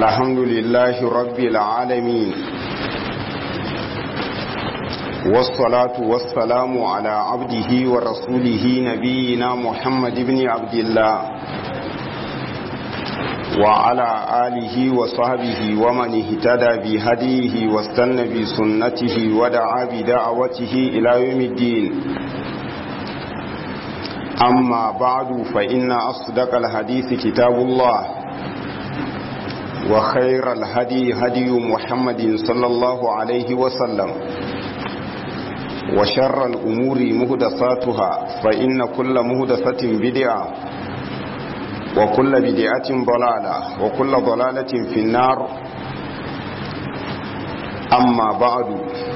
الحمد لله رب العالمين والصلاة والسلام على عبده ورسوله نبينا محمد بن عبد الله وعلى آله وصحبه ومن اهتدى بهديه واستنى بسنته ودعا بدعوته إلى يوم الدين أما بعد فإن أصدق الحديث كتاب الله وخير الهدي هدي محمد صلى الله عليه وسلم وشر الأمور مهدساتها فإن كل مهدسة بدعة وكل بدعة ضلالة وكل ضلالة في النار أما بعد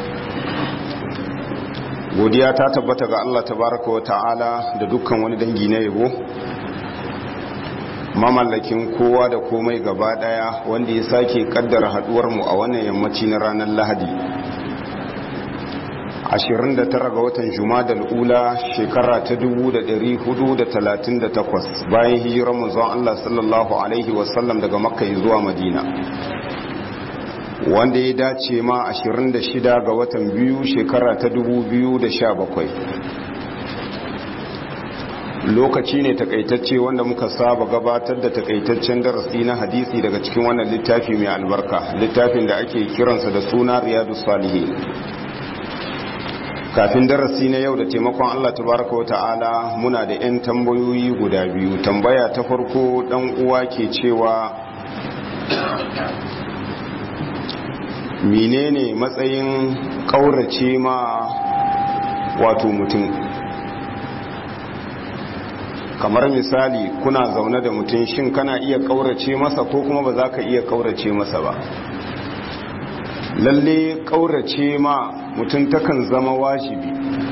godiya ta tabbata ga Allah tabaraka wa ta'ala da dukkan wani dangi na yabo mamallakin kowa da komai gaba daya wanda ya sake kaddara haduwar mu a wannan yammaci na ranar Lahadi 29 ga watan Jumadal ula shekara ta 1438 bayan hijirar manzon Allah sallallahu alaihi wasallam daga Makka zuwa Madina wanda ya dace ma 26 ga watan biyu shekara ta 2017 lokaci ne takaitacce wanda muka saba gabatar da takaitaccen darasi na hadisi daga cikin wannan littafi mai albarka littafin da ake kiransa da suna riyadu salihin kafin darasi na yau da taimakon Allah tabaraka wa ta'ala muna da 'yan tambayoyi guda biyu tambaya ta farko dan uwa ke cewa menene matsayin kaurace ma wato mutum kamar misali kuna zaune da mutum shin kana iya kaurace masa ko kuma ba za ka iya kaurace masa ba lalle kaurace ma mutum takan zama wajibi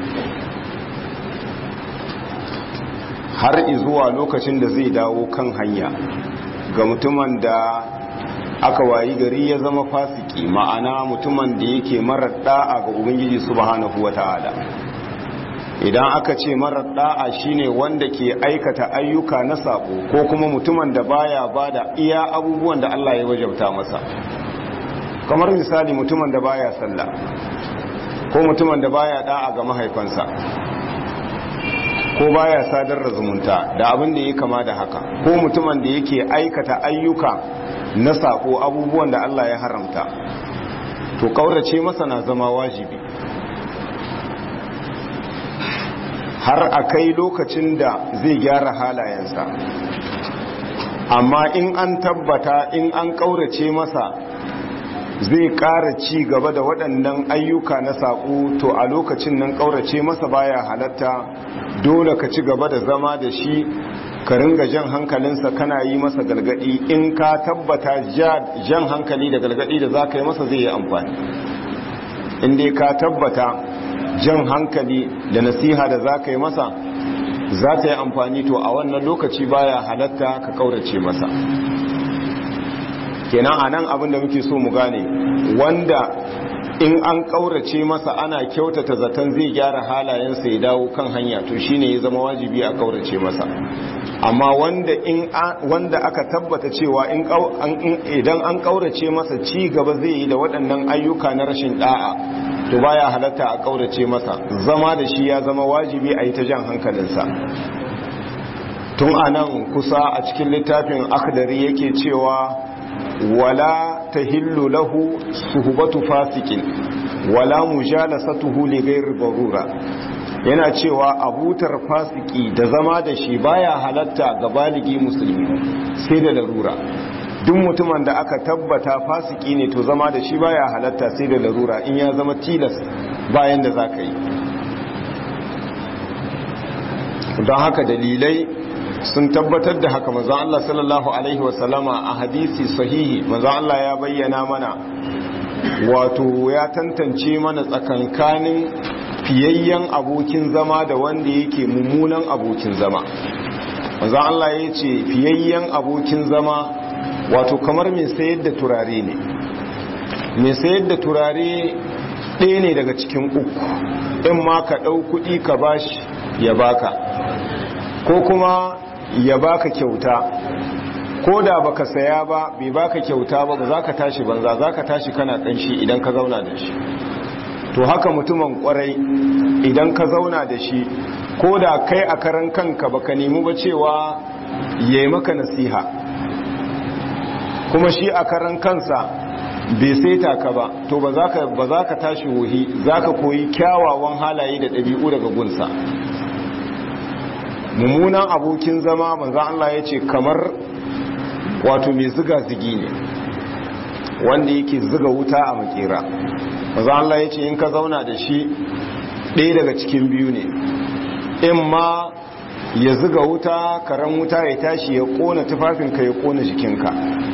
har izuwa lokacin da zai dawo kan hanya ga mutumin da aka wayi gari ya zama fasiki ma'ana mutumin da yake marar da'a ga ubangiji subhanahu wata'ala idan aka ce marar da'a shine wanda ke aikata ayyuka na sabo ko kuma mutumin da baya bada iya abubuwan da Allah ya wajabta masa kamar misali mutumin da baya sallah ko mutumin da baya da'a ga mahaifansa ko baya sadar da zumunta da abin da ya kama da haka ko mutumin da yake aikata ayyuka na sako abubuwan da Allah ya haramta to kaurace masa na zama wajibi har a kai lokacin da zai gyara halayensa amma in an tabbata in an kaurace masa zai ƙara ci gaba da waɗannan ayyuka na saƙo to a lokacin nan ƙaurace masa baya halatta dole ka ci gaba da zama da shi ka ringa jan hankalinsa kana yi masa galgadi in ka tabbata jan hankali da galgadi da za ka yi masa zai yi amfani in dai ka tabbata jan hankali da nasiha da za ka yi masa za ta yi amfani to a wannan lokaci baya halatta ka ƙaurace masa kenan a nan abin da muke so mu gane wanda in an kaurace masa ana kyautata zaton zai gyara halayensa ya dawo kan hanya to shine ya zama wajibi a kaurace masa amma wanda in wanda aka tabbata cewa in idan an kaurace masa ci gaba zai yi da waɗannan ayyuka na rashin da'a to baya halatta a kaurace masa zama da shi ya zama wajibi a yi ta jan hankalinsa tun anan kusa a cikin littafin akdari yake cewa wala tahillu lahu suhbatu fasikin wala mujalasatuhu li ghairi darura yana cewa abutar fasiki da zama da shi baya halatta ga baligi musulmi sai da larura duk mutumin da aka tabbata fasiki ne to zama da shi baya halatta sai da larura in ya zama tilas bayan da zaka yi don haka dalilai sun tabbatar da haka manzon Allah sallallahu alaihi wasallama a hadisi sahihi manzon Allah ya bayyana mana wato ya tantance mana tsakankanin fiyayyen abokin zama da wanda yake mummunan abokin zama manzon Allah ya ce fiyayyen abokin zama wato kamar mai sayar da turare ne mai sayar da turare ɗaya ne daga cikin uku in ma ka ɗau kuɗi ka bashi ya baka ko kuma ya baka kyauta ko da baka saya ba bai baka kyauta ba ba za ka tashi banza za ka tashi kana kanshi idan ka zauna da shi to haka mutumin kwarai idan ka zauna da shi ko da kai a karan kanka baka nemi ba cewa ya yi maka nasiha kuma shi a karan kansa bai saita ka ba to ba za ka tashi wuhi za ka koyi kyawawan halaye da ɗabi'u daga gunsa mummunan abokin zama manzan Allah ya ce kamar wato mai ziga zigi ne wanda yake ziga wuta a makera manzan Allah ya ce in ka zauna da shi ɗaya daga cikin biyu ne in ma ya ziga wuta karen wuta ya tashi ya ƙona tufafinka ya ƙona jikinka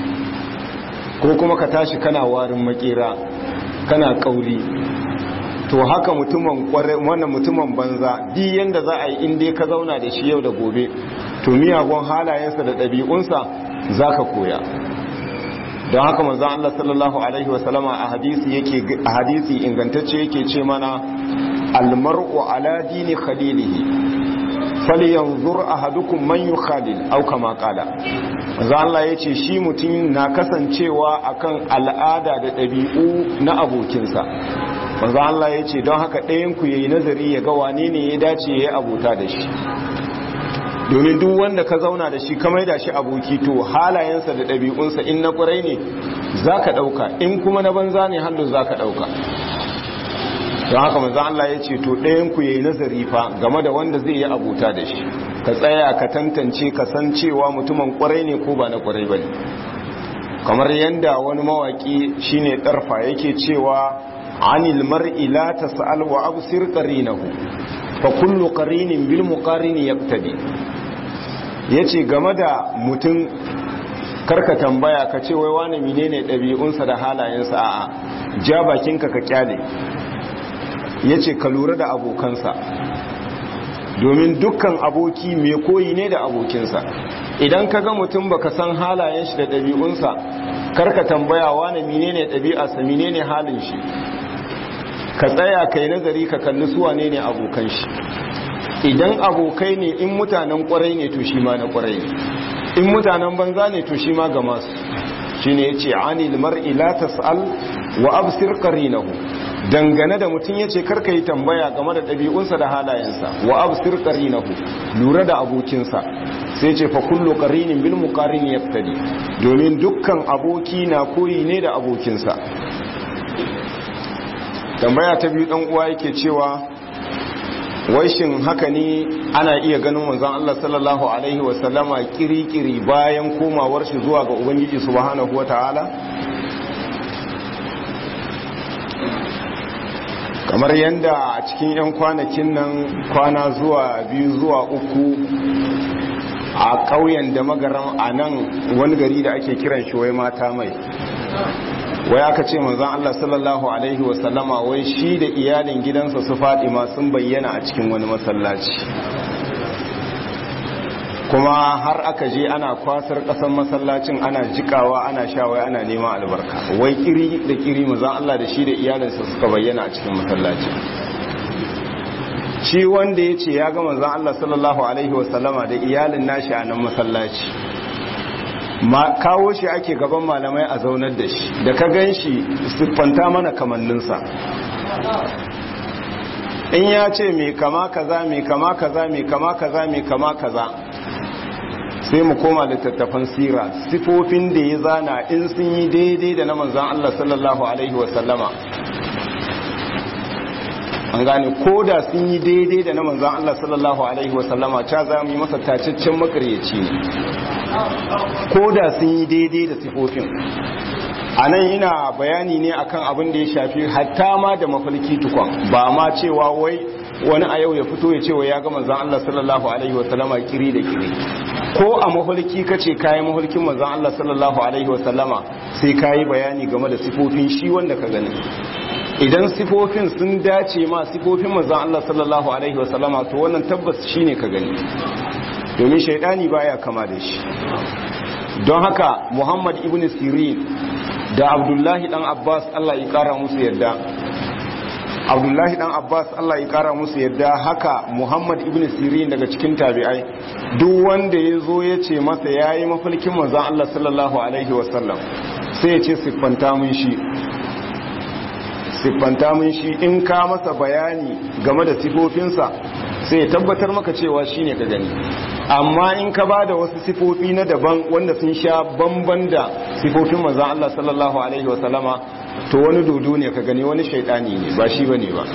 ko kuma ka tashi kana warin makera kana kauri to haka mutumin kware wannan mutumin banza di yanda za a yi inda ka zauna da shi yau da gobe to miyagun halayensa da ɗabi'unsa za ka koya don haka manzo Allah sallallahu alaihi wasallama a hadisi yake a hadisi ingantacce yake ce mana almar'u ala dini khalilihi falyanzur ahadukum man yukhalil aw kama qala manzo Allah yace shi mutum na kasancewa akan al'ada da ɗabi'u na abokinsa manzo Allah yace don haka ɗayan ku yayi nazari ya ga wane ne ya dace yayi abota da shi domin duk wanda ka zauna da shi ka maida shi aboki to halayensa da ɗabi'unsa in na ƙwarai ne zaka ɗauka in kuma na banza ne hannu zaka ɗauka don haka manzo Allah ya ce to ɗayan ku yayi nazari fa game da wanda zai yi abuta da shi ka tsaya ka tantance ka san cewa mutumin kwarai ne ko ba na kwarai bane kamar yanda wani mawaki shine darfa yake cewa anil mar'i la tas'al wa absir qarinahu fa kullu qarinin bil muqarini yaqtadi yace game da mutum karka tambaya ka ce wai wani menene ɗabi'unsa da halayensa a'a ja bakinka ka kyale ya ce ka lura da abokansa domin dukkan aboki mai koyi ne da abokinsa idan ka ga mutum baka san halayen shi da ɗabi'unsa karka tambaya wane menene ɗabi'arsa menene halin shi ka tsaya kai nazari ka kalli su wane ne abokan shi idan abokai ne in mutanen kwarai ne to shi ma na kwarai ne in mutanen banza ne to shi ma ga masu shine yace anil mar'i la tas'al wa absir qarinahu dangane da mutum yace karka yi tambaya game da ɗabi'unsa da halayensa wa absir qarinahu lura da abokinsa sai ce fa kullu qarinin bil muqarin yaftadi domin dukkan aboki na koyi ne da abokinsa tambaya ta biyu dan uwa yake cewa wai shin haka ne ana iya ganin manzon Allah sallallahu alaihi wasallama kirikiri bayan komawar shi zuwa ga ubangiji subhanahu wataala kamar yadda a cikin 'yan kwanakin nan kwana zuwa biyu zuwa uku a ƙauyen da magaran a nan wani gari da ake kiran shi wai mata mai wai aka ce manzon Allah sallallahu alaihi wasallama wai shi da iyalin gidansa su Fatima sun bayyana a cikin wani masallaci kuma har aka je ana kwasar kasan masallacin ana jikawa ana sha wai ana neman albarka wai kiri da kiri manzon Allah da shi da iyalinsa suka bayyana a cikin masallaci shi wanda ya ce ya ga manzon Allah sallallahu alaihi wasallama da iyalin nashi a nan masallaci ma kawo shi ake gaban malamai a zaunar da shi da ka gan shi siffanta mana kamanninsa in ya ce mai kama kaza mai kama kaza mai kama kaza mai kama kaza sai mu koma littattafan sira sifofin da ya zana in sun yi daidai da na manzan Allah sallallahu alaihi wasallama an gane ko da sun yi daidai da na manzan Allah sallallahu alaihi wasallama ca za mu yi masa tacaccen makaryaci ne ko da sun yi daidai da sifofin a nan ina bayani ne akan abin da ya shafi hatta ma da mafalki tukon ba ma cewa wai wani a yau ya fito ya cewa ya ga manzan Allah sallallahu alaihi wasallama kiri da kiri ko a mafalki kace kayi mafalkin manzan Allah sallallahu alaihi wasallama sai kayi bayani game da sifofin shi wanda ka gani idan sifofin sun dace ma sifofin manzan Allah sallallahu alaihi wasallama to wannan tabbas shine ka gani domin shaidani baya kama da shi don haka muhammad ibn sirin da abdullahi dan abbas allah ya kara musu yadda abdullahi dan abbas allah ya kara musu yadda haka muhammad ibn sirin daga cikin tabi'ai duk wanda ya zo ya ce masa ya yi mafalkin manzan allah sallallahu alaihi wasallam sai ya ce siffanta mun shi siffanta mun shi in ka masa bayani game da sifofinsa sai ya tabbatar maka cewa shi ne ka gani amma in ka ba da wasu sifofi na daban wanda sun sha bamban da sifofin manzan allah sallallahu alaihi wasallama to wani dodo ne ka gani wani shaidani ne ba shi bane ba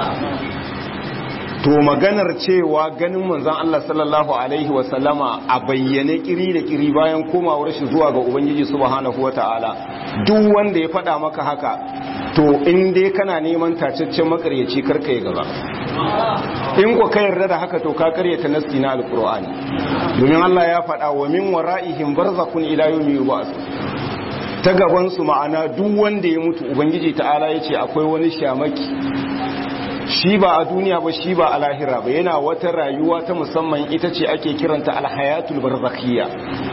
to maganar cewa ganin manzon Allah sallallahu alaihi wasallama a bayyane kiri da kiri bayan komawar shi zuwa ga ubangiji subhanahu wataala duk wanda ya faɗa maka haka to in dai kana neman tacaccen makaryaci karka yi gaba in ku ka yarda da haka to ka karyata nasti na alqur'ani domin Allah ya faɗa wa min wara'ihim barzakhun ila yawmi yub'ath ta gabansu ma'ana duk wanda ya mutu ubangiji ta'ala ya ce akwai wani shamaki shi ba a duniya ba shi ba a lahira ba yana wata rayuwa ta musamman ita ce ake kiranta alhayatul barzakhiyya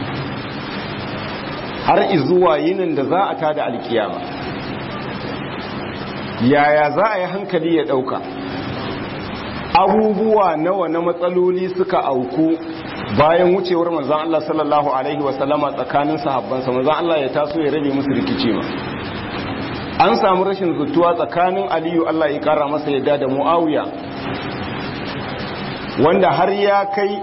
har izuwa yinin da za a tada alkiyama yaya za a yi hankali ya dauka abubuwa nawa na matsaloli suka auku bayan wucewar manzan Allah sallallahu Alaihi wasallama tsakanin sahabbansa manzan Allah ya taso ya rabe musu rikici ma an samu rashin zutuwa tsakanin aliyu Allah ya kara masa yadda da mu'awiya wanda har ya kai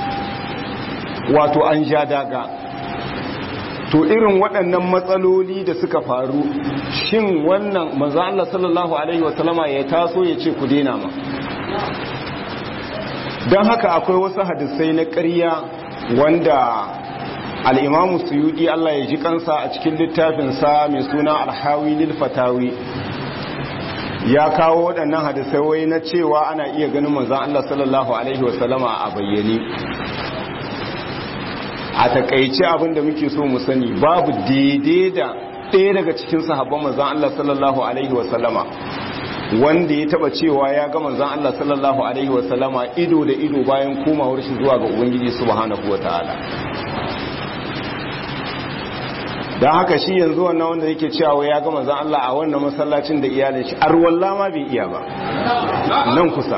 wato an ja daga to irin waɗannan matsaloli da suka faru shin wannan manzan Allah sallallahu Alaihi wasallama ya taso ya ce ku dena ma don haka akwai wasu hadisai na ƙarya wanda al'imamu suyudi Allah ya ji kansa a cikin littafinsa mai suna alhawi lil fatawi ya kawo waɗannan hadisai wai na cewa ana iya ganin manzan Allah sallallahu Alaihi wasallama a bayyane a takaice abinda muke so mu sani babu daidai da ɗaya daga cikin sahabban manzan Allah sallallahu Alaihi wasallama wanda ya taba cewa ya ga manzon Allah sallallahu alaihi wasallama ido da ido bayan komawar shi zuwa ga ubangiji subhanahu wataala dan haka shi yanzu wannan wanda yake cewa ya ga manzon Allah a wannan masallacin da iyalin shi arwalla ma bai iya ba nan kusa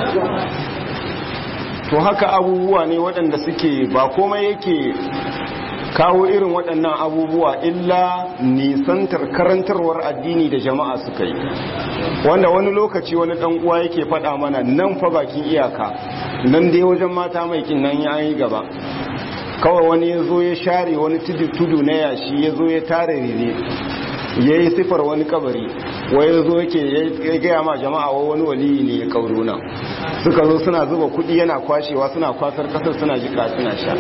to haka abubuwa ne waɗanda suke ba komai yake kawo irin waɗannan abubuwa illa nisantar karantarwar addini da jama'a suka yi wanda wani lokaci wani ɗan uwa yake faɗa mana nan fa bakin iyaka nan dai wajen mata mai kin nan ya yi gaba kawai wani ya zo ya share wani tudu na yashi ya zo ya tare rire ya yi sifar wani kabari wai ya zo yake ya gaya ma jama'a wa wani waliyi ne ya kauro nan suka zo suna zuba kuɗi yana kwashewa suna kwasar ƙasar suna jika suna sha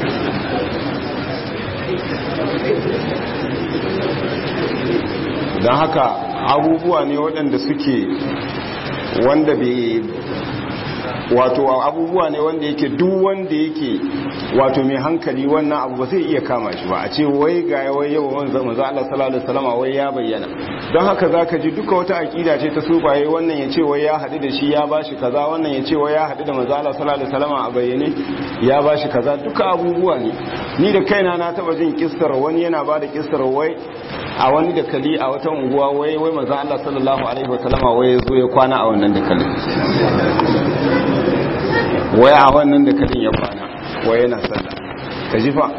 don haka abubuwa ne waɗanda suke wanda bai wato abubuwa ne wanda yake duk wanda yake wato mai hankali wannan abu ba zai iya kama shi ba a ce wai ga wai yau manzo manzo Allah sallallahu alaihi wasallam wai ya bayyana don haka zaka ji duka wata akida ce ta subaye wannan ya ce wai ya hadu da shi ya bashi kaza wannan ya ce wai ya hadu da manzo Allah sallallahu alaihi wasallam a bayyane ya bashi kaza duka abubuwa ne ni da kaina na taba jin kissar wani yana ba da kissar wai a wani dakali a wata unguwa wai wai manzo Allah sallallahu alaihi wasallam wai ya zo ya kwana a wannan dakalin wai a wannan dakalin ya kwana wai yana sallah ka ji fa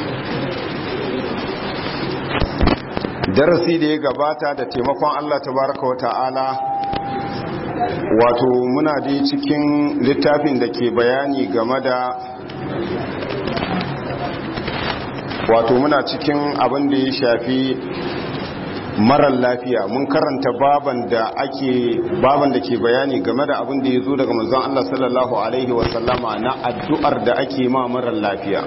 darasi da ya gabata da taimakon Allah tabaraka wata'ala wato muna da cikin littafin da ke bayani game da wato muna cikin abin da ya shafi marar lafiya mun karanta baban da ake baban da ke bayani game da abin da ya zo daga manzon Allah sallallahu alaihi wasallama na addu'ar da ake ma marar lafiya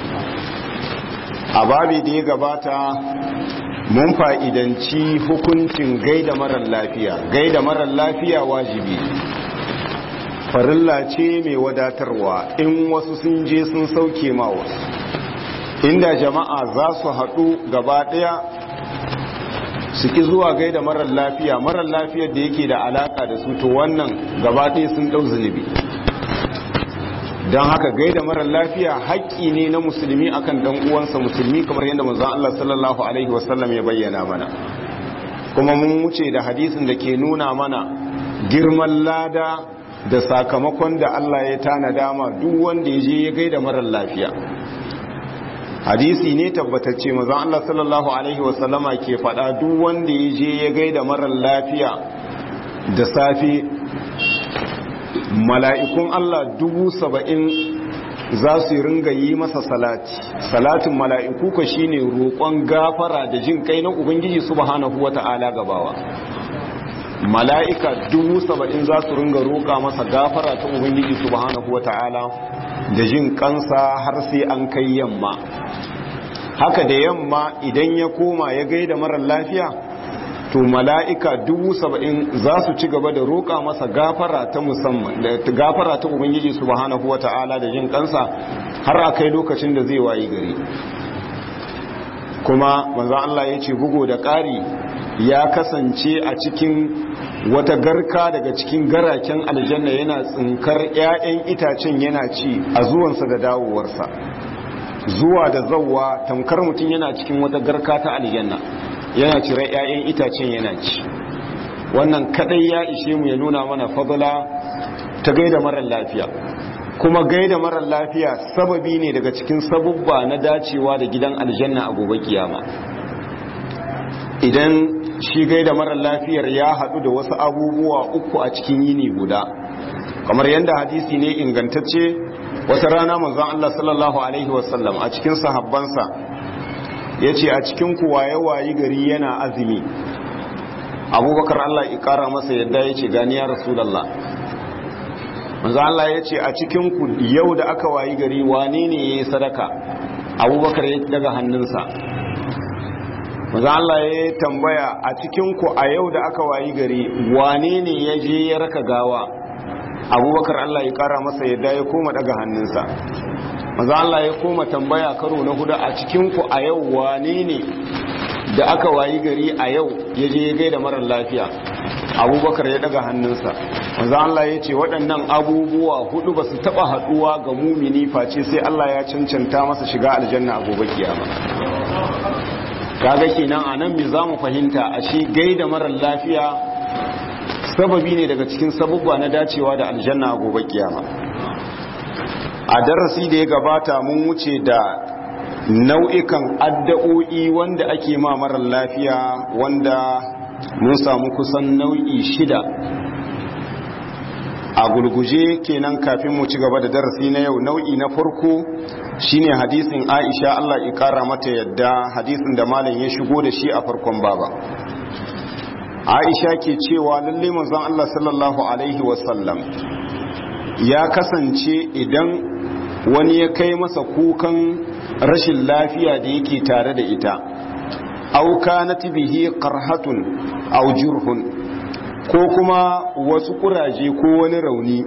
a babi da ya gabata mun fa'idanci hukuncin gaida marar lafiya gaida marar lafiya wajibi farilla ce mai wadatarwa in wasu sun je sun sauke ma wasu inda jama'a za su haɗu gaba ɗaya su ki zuwa gaida marar lafiya marar lafiyar da yake da alaka da su to wannan gaba ɗaya sun ɗau zunubi don haka gaida marar lafiya haƙƙi ne na musulmi akan ɗan uwansa musulmi kamar yadda manzon Allah sallallahu alaihi wasallam ya bayyana mana kuma mun wuce da hadisin da ke nuna mana girman lada da sakamakon da Allah ya tanada ma duk wanda ya je ya gaida marar lafiya hadisi ne tabbatacce mazan Allah sallallahu alaihi wasallama ke faɗa duk wanda ya je ya gaida marar lafiya da safe mala'ikun Allah dubu saba'in za su ringa yi masa salati salatin mala'iku ka shine roƙon gafara da jin kai na ubangiji subhanahu wata'ala gabawa mala'ika dubu saba'in za su ringa roƙa masa gafara ta ubangiji subhanahu wata'ala da jin kansa har sai an kai yamma haka da yamma idan ya koma ya gaida marar lafiya to mala'ika dubu saba'in za su ci gaba da roƙa masa gafara ta musamman da gafara ta ubangiji subhanahu wa ta'ala da jin kansa har a kai lokacin da zai wayi gari kuma manzo Allah ya ce bugu da ƙari ya kasance a cikin wata garka daga cikin garaken aljanna yana tsinkar 'ya'yan itacen yana ci a zuwansa da dawowarsa zuwa da zawwa tamkar mutum yana cikin wata garka ta aljanna yana cire 'ya'yan itacen yana ci wannan kadai ya ishe mu ya nuna mana fadla ta gaida marar lafiya kuma gaida marar lafiya sababi ne daga cikin sabubba na dacewa da gidan aljanna a gobe kiyama idan shi gaida marar lafiyar ya haɗu da wasu abubuwa uku a cikin yini guda kamar yadda hadisi ne ingantacce wata rana manzon Allah sallallahu alaihi wasallam a cikin sahabbansa ya ce a cikin kuwaye wayi gari yana azumi abubakar Allah ya kara masa yadda ya ce gani ya rasulallah manzon Allah ya ce a cikin ku yau da aka wayi gari wane ne ya yi sadaka abubakar ya daga hannunsa maza Allah ya tambaya a cikinku a yau da aka wayi gari wane ne ya je ya raka gawa abubakar Allah ya kara masa yadda ya koma daga hannunsa maza Allah ya koma tambaya karo na hudu a cikinku a yau wane ne da aka wayi gari a yau ya je ya gaida marar lafiya abubakar ya daga hannunsa maza Allah ya ce waɗannan abubuwa hudu ba su taɓa haɗuwa ga mumini face sai Allah ya cancanta masa shiga aljanna a gobe kiyama kaga kenan a nan me za mu fahimta a shi gaida marar lafiya sababi ne daga cikin sabubba na dacewa da aljanna a gobe kiyama a darasi da ya gabata mun wuce da nau'ikan addu'o'i wanda ake ma marar lafiya wanda mun samu kusan nau'i shida a gulguje kenan kafin mu ci gaba da darasi na yau nau'i na farko shine hadisin Aisha Allah ya kara mata yadda hadisin da malam ya shigo da shi a farkon baba Aisha ke cewa lalle manzon Allah sallallahu alaihi wasallam ya kasance idan wani ya kai masa kukan rashin lafiya da yake tare da ita au kanat bihi qarhatun aw jurhun ko kuma wasu kuraje ko wani rauni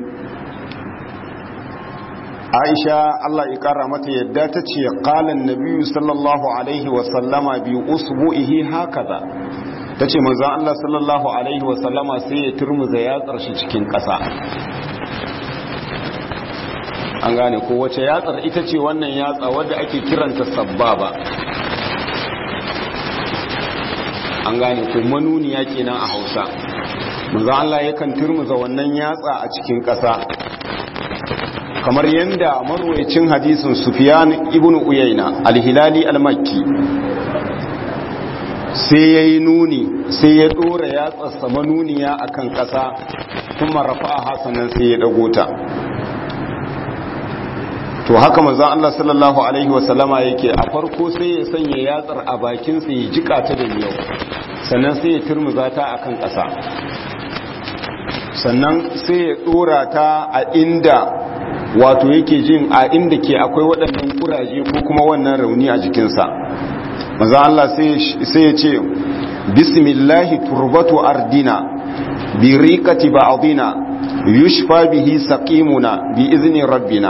aisha Allah ya kara mata yadda ta ce qalan nabiyyu sallallahu alaihi wa sallama bi usbu'ihi hakaza tace manzon Allah sallallahu alaihi wa sallama sai ya turmuza yatsar shi cikin ƙasa an gane ko wace yatsar ita ce wannan yatsa wadda ake kiranta sabbaba an gane ko manuniya kenan a Hausa manzon Allah yakan turmuza wannan yatsa a cikin ƙasa kamar yadda marwayacin hadisin Sufyan ibn Uyayna al-Hilali al-Makki sai yayi nuni sai ya dora yatsarsa manuniya akan ƙasa kuma rafa'a sannan sai ya dago ta to haka manzon Allah sallallahu alaihi wasallama yake a farko sai ya sanya yatsar a bakin sa ya jika ta da miyau sannan sai ya turmuza ta akan ƙasa sannan sai ya dora ta a inda wato yake jin a inda ke akwai waɗannan kuraje ko kuma wannan rauni a jikinsa maza Allah sai ya ce bismillahi turbatu ardina bi riqati ba'dina yushfa bihi saqimuna bi izni rabbina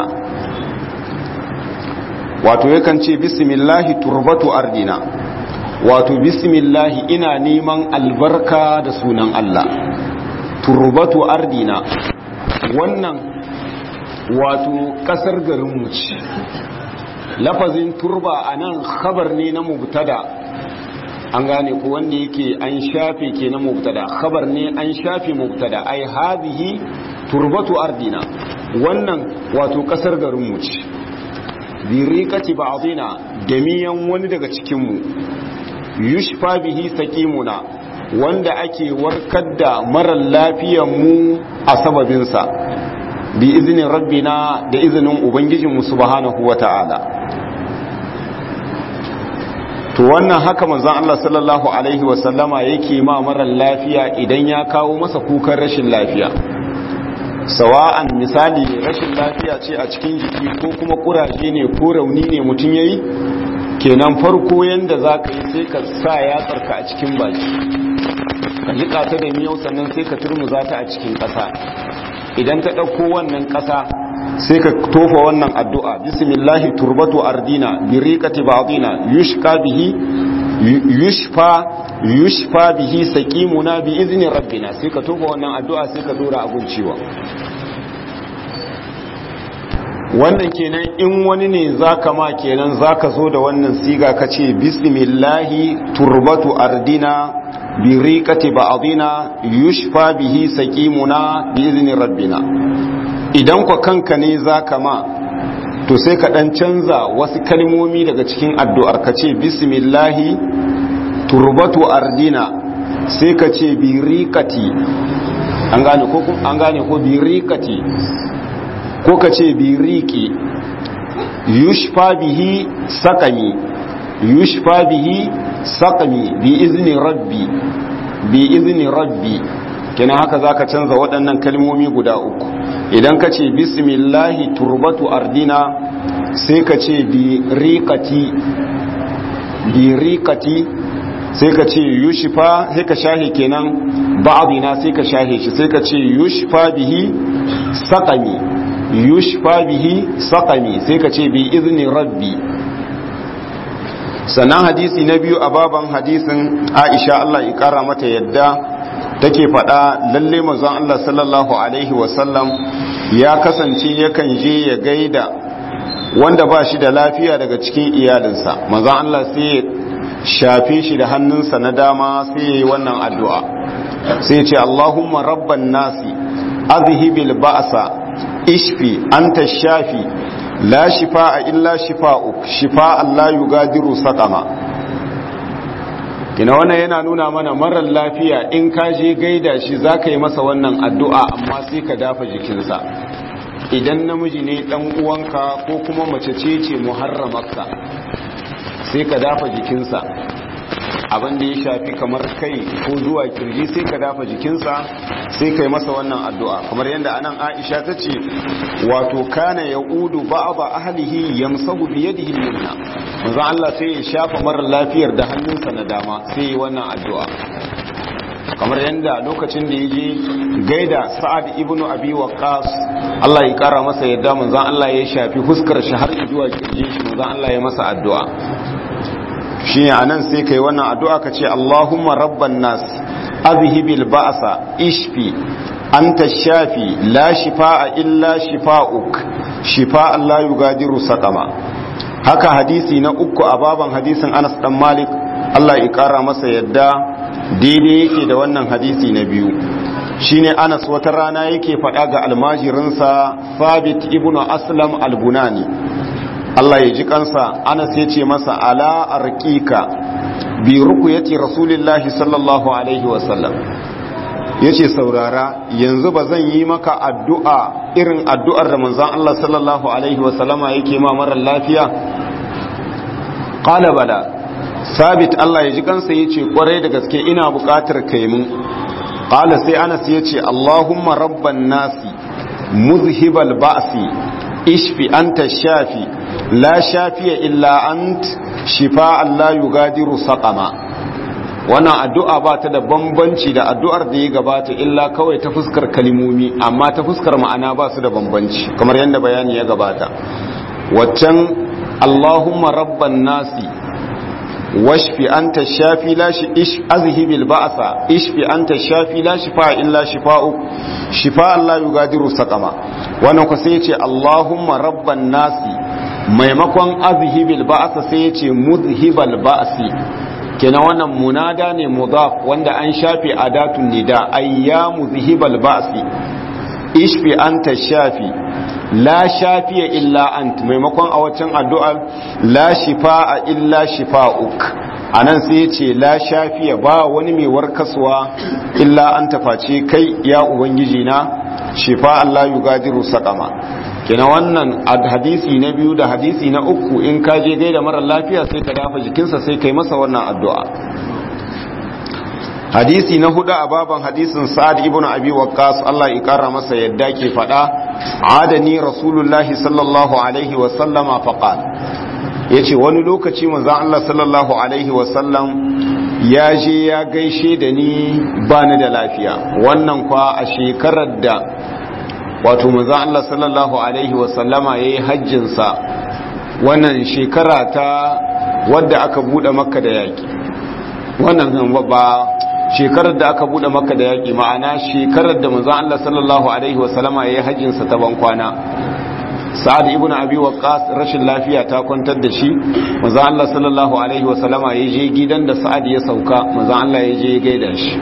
wato yakan ce bismillahi turbatu ardina wato bismillahi ina neman albarka da sunan Allah turbatu ardina wannan wato kasar garinmu ce lafazin turba a nan khabar ne na mubtada an gane ko wanda yake an shafe kenan mubtada khabar ne an shafe mubtada ai hadhihi turbatu ardina wannan wato kasar garin mu ce bi riqati ba'dina da miyan wani daga cikin mu yushfa bihi saqimuna wanda ake warkar da marar lafiyar mu a sababin sa bi izinin rabbina da izinin ubangijinmu subhanahu wata'ala to wannan haka manzon Allah sallallahu alaihi wasallama yake ma marar lafiya idan ya kawo masa kukan rashin lafiya sawa'an misali rashin lafiya ce a cikin jiki ko kuma kuraje ne ko rauni ne mutum yayi kenan farko yanda zaka yi sai ka sa yatsarka a cikin baki ka jika ta da miyau sannan sai ka turmuza ta a cikin ƙasa idan ta ɗauko wannan ƙasa sai ka tofa wannan addu'a bismillahi turbatu ardina biriqati ba'dina yushqa bihi yushfa yushfa bihi saqimuna bi izni rabbina sai ka tofa wannan addu'a sai ka dora abun ciwon wannan kenan in wani ne zaka ma kenan zaka zo da wannan siga kace bismillahi turbatu ardina biriqati ba'dina yushfa bihi saqimuna bi izni rabbina idan kwa kanka ne za ka ma to sai ka ɗan canza wasu kalmomi daga cikin addu'ar ka ce bismillahi turbatu ardina sai ka ce birikati an gane ko an gane ko birikati ko ka ce biriki yushfa bihi sakami yushfa bihi sakami bi izni rabbi bi izni rabbi kenan haka zaka canza waɗannan kalmomi guda uku idan ka ce bismillahi turbatu ardina sai ka ce bi riqati bi riqati sai ka ce yushfa sai ka shahe kenan ba'dina sai ka shahe shi sai ka ce yushfa bihi saqami yushfa bihi saqami sai ka ce bi izni rabbi sannan hadisi na biyu a baban hadisin Aisha Allah ya kara mata yadda take faɗa lalle manzon Allah sallallahu alaihi wasallam ya kasance yakan je ya gaida wanda ba shi da lafiya daga cikin iyalinsa manzon Allah sai ya shafe shi da hannunsa na dama sai ya yi wannan addu'a sai ya ce Allahumma rabban nasi azhibil ba'sa ishfi anta shafi la shifa'a illa shifa'uk shifa'an la yugadiru saqama kina wannan yana nuna mana marar lafiya in ka je gaida shi za ka yi masa wannan addu'a amma sai ka dafa jikinsa idan namiji ne dan uwanka ko kuma mace ce ce muharramarka sai ka dafa jikinsa abin da ya shafi kamar kai ko zuwa kirji sai ka dafa jikinsa sai ka yi masa wannan addu'a kamar yadda anan aisha ta ce wato kana ya udu ba'aba ahlihi yamsahu bi yadihi yumna manzo Allah sai ya shafa marar lafiyar da hannunsa na dama sai yi wannan addu'a kamar yadda lokacin da ya je gaida sa'ad ibn abi waqqas Allah ya kara masa yadda manzo Allah ya shafi fuskar shi har zuwa kirjin shi manzo Allah ya masa addu'a shi ne anan sai kai wannan addu'a ka ce Allahumma rabban nas azhibil ba'sa ishfi anta shafi la shifaa illa shifaa'uk shifa'an la yugadiru saqama haka hadisi na uku a baban hadisin Anas dan Malik Allah ya kara masa yadda daidai yake da wannan hadisi na biyu shine Anas wata rana yake faɗa ga almajirinsa Thabit ibn Aslam al-Bunani Allah ya ji kansa Anas ya ce masa ala arqika bi ruqyati rasulillahi sallallahu alaihi wasallam yace saurara yanzu ba zan yi maka addu'a irin addu'ar da manzon Allah sallallahu alaihi wasallama yake ma marar lafiya qala bala sabit Allah ya ji kansa yace kwarai da gaske ina buƙatar kai mun qala sai Anas yace Allahumma rabban nasi muzhibal ba'si ishfi anta shafi la shafiya illa ant shifa'an la yugadiru saqama wannan addu'a ba ta da bambanci da addu'ar da ya gabata illa kawai ta fuskar kalimomi amma ta fuskar ma'ana ba su da bambanci kamar yadda bayani ya gabata waccan Allahumma rabban nasi washfi anta shafi la shi ish azhibil ba'sa ishfi anta shafi la shifa illa shifa'u shifa'an la yugadiru saqama wannan ku sai ce Allahumma rabban nasi maimakon azhibil ba'sa sai ya ce muzhibal ba'si kenan wannan munada ne mudaf wanda an shafe adatun nida ayyamu zihibal ba'si ishfi anta shafi la shafiya illa ant maimakon a waccan addu'ar la shifa'a illa shifa'uk anan sai ya ce la shafiya ba wani mai warkaswa illa an tafaci kai ya ubangiji na shifa Allah yugadiru saqama kina wannan hadisi na biyu da hadisi na uku in ka je gaida mara lafiya sai ka dafa jikinsa sai kai masa wannan addu'a hadisi na hudu a baban hadisin sa'ad ibn abi waqqas Allah ya kara masa yadda ke fada adani rasulullahi sallallahu alaihi wa sallama faqal yace wani lokaci manzon Allah sallallahu alaihi wa sallam ya je ya gaishe da ni bani da lafiya wannan kwa a shekarar da wato manzon Allah sallallahu alaihi wa sallama yayi hajjin sa wannan shekara ta wadda aka bude makka da yaki wannan ba shekarar da aka bude maka da yaƙi ma'ana shekarar da manzon Allah sallallahu alaihi wasallama yayi hajjin sa ta ban kwana Sa'ad ibn Abi Waqqas rashin lafiya ta kwantar da shi manzon Allah sallallahu alaihi wasallama ya je gidan da Sa'ad ya sauka manzon Allah ya je ya gaida shi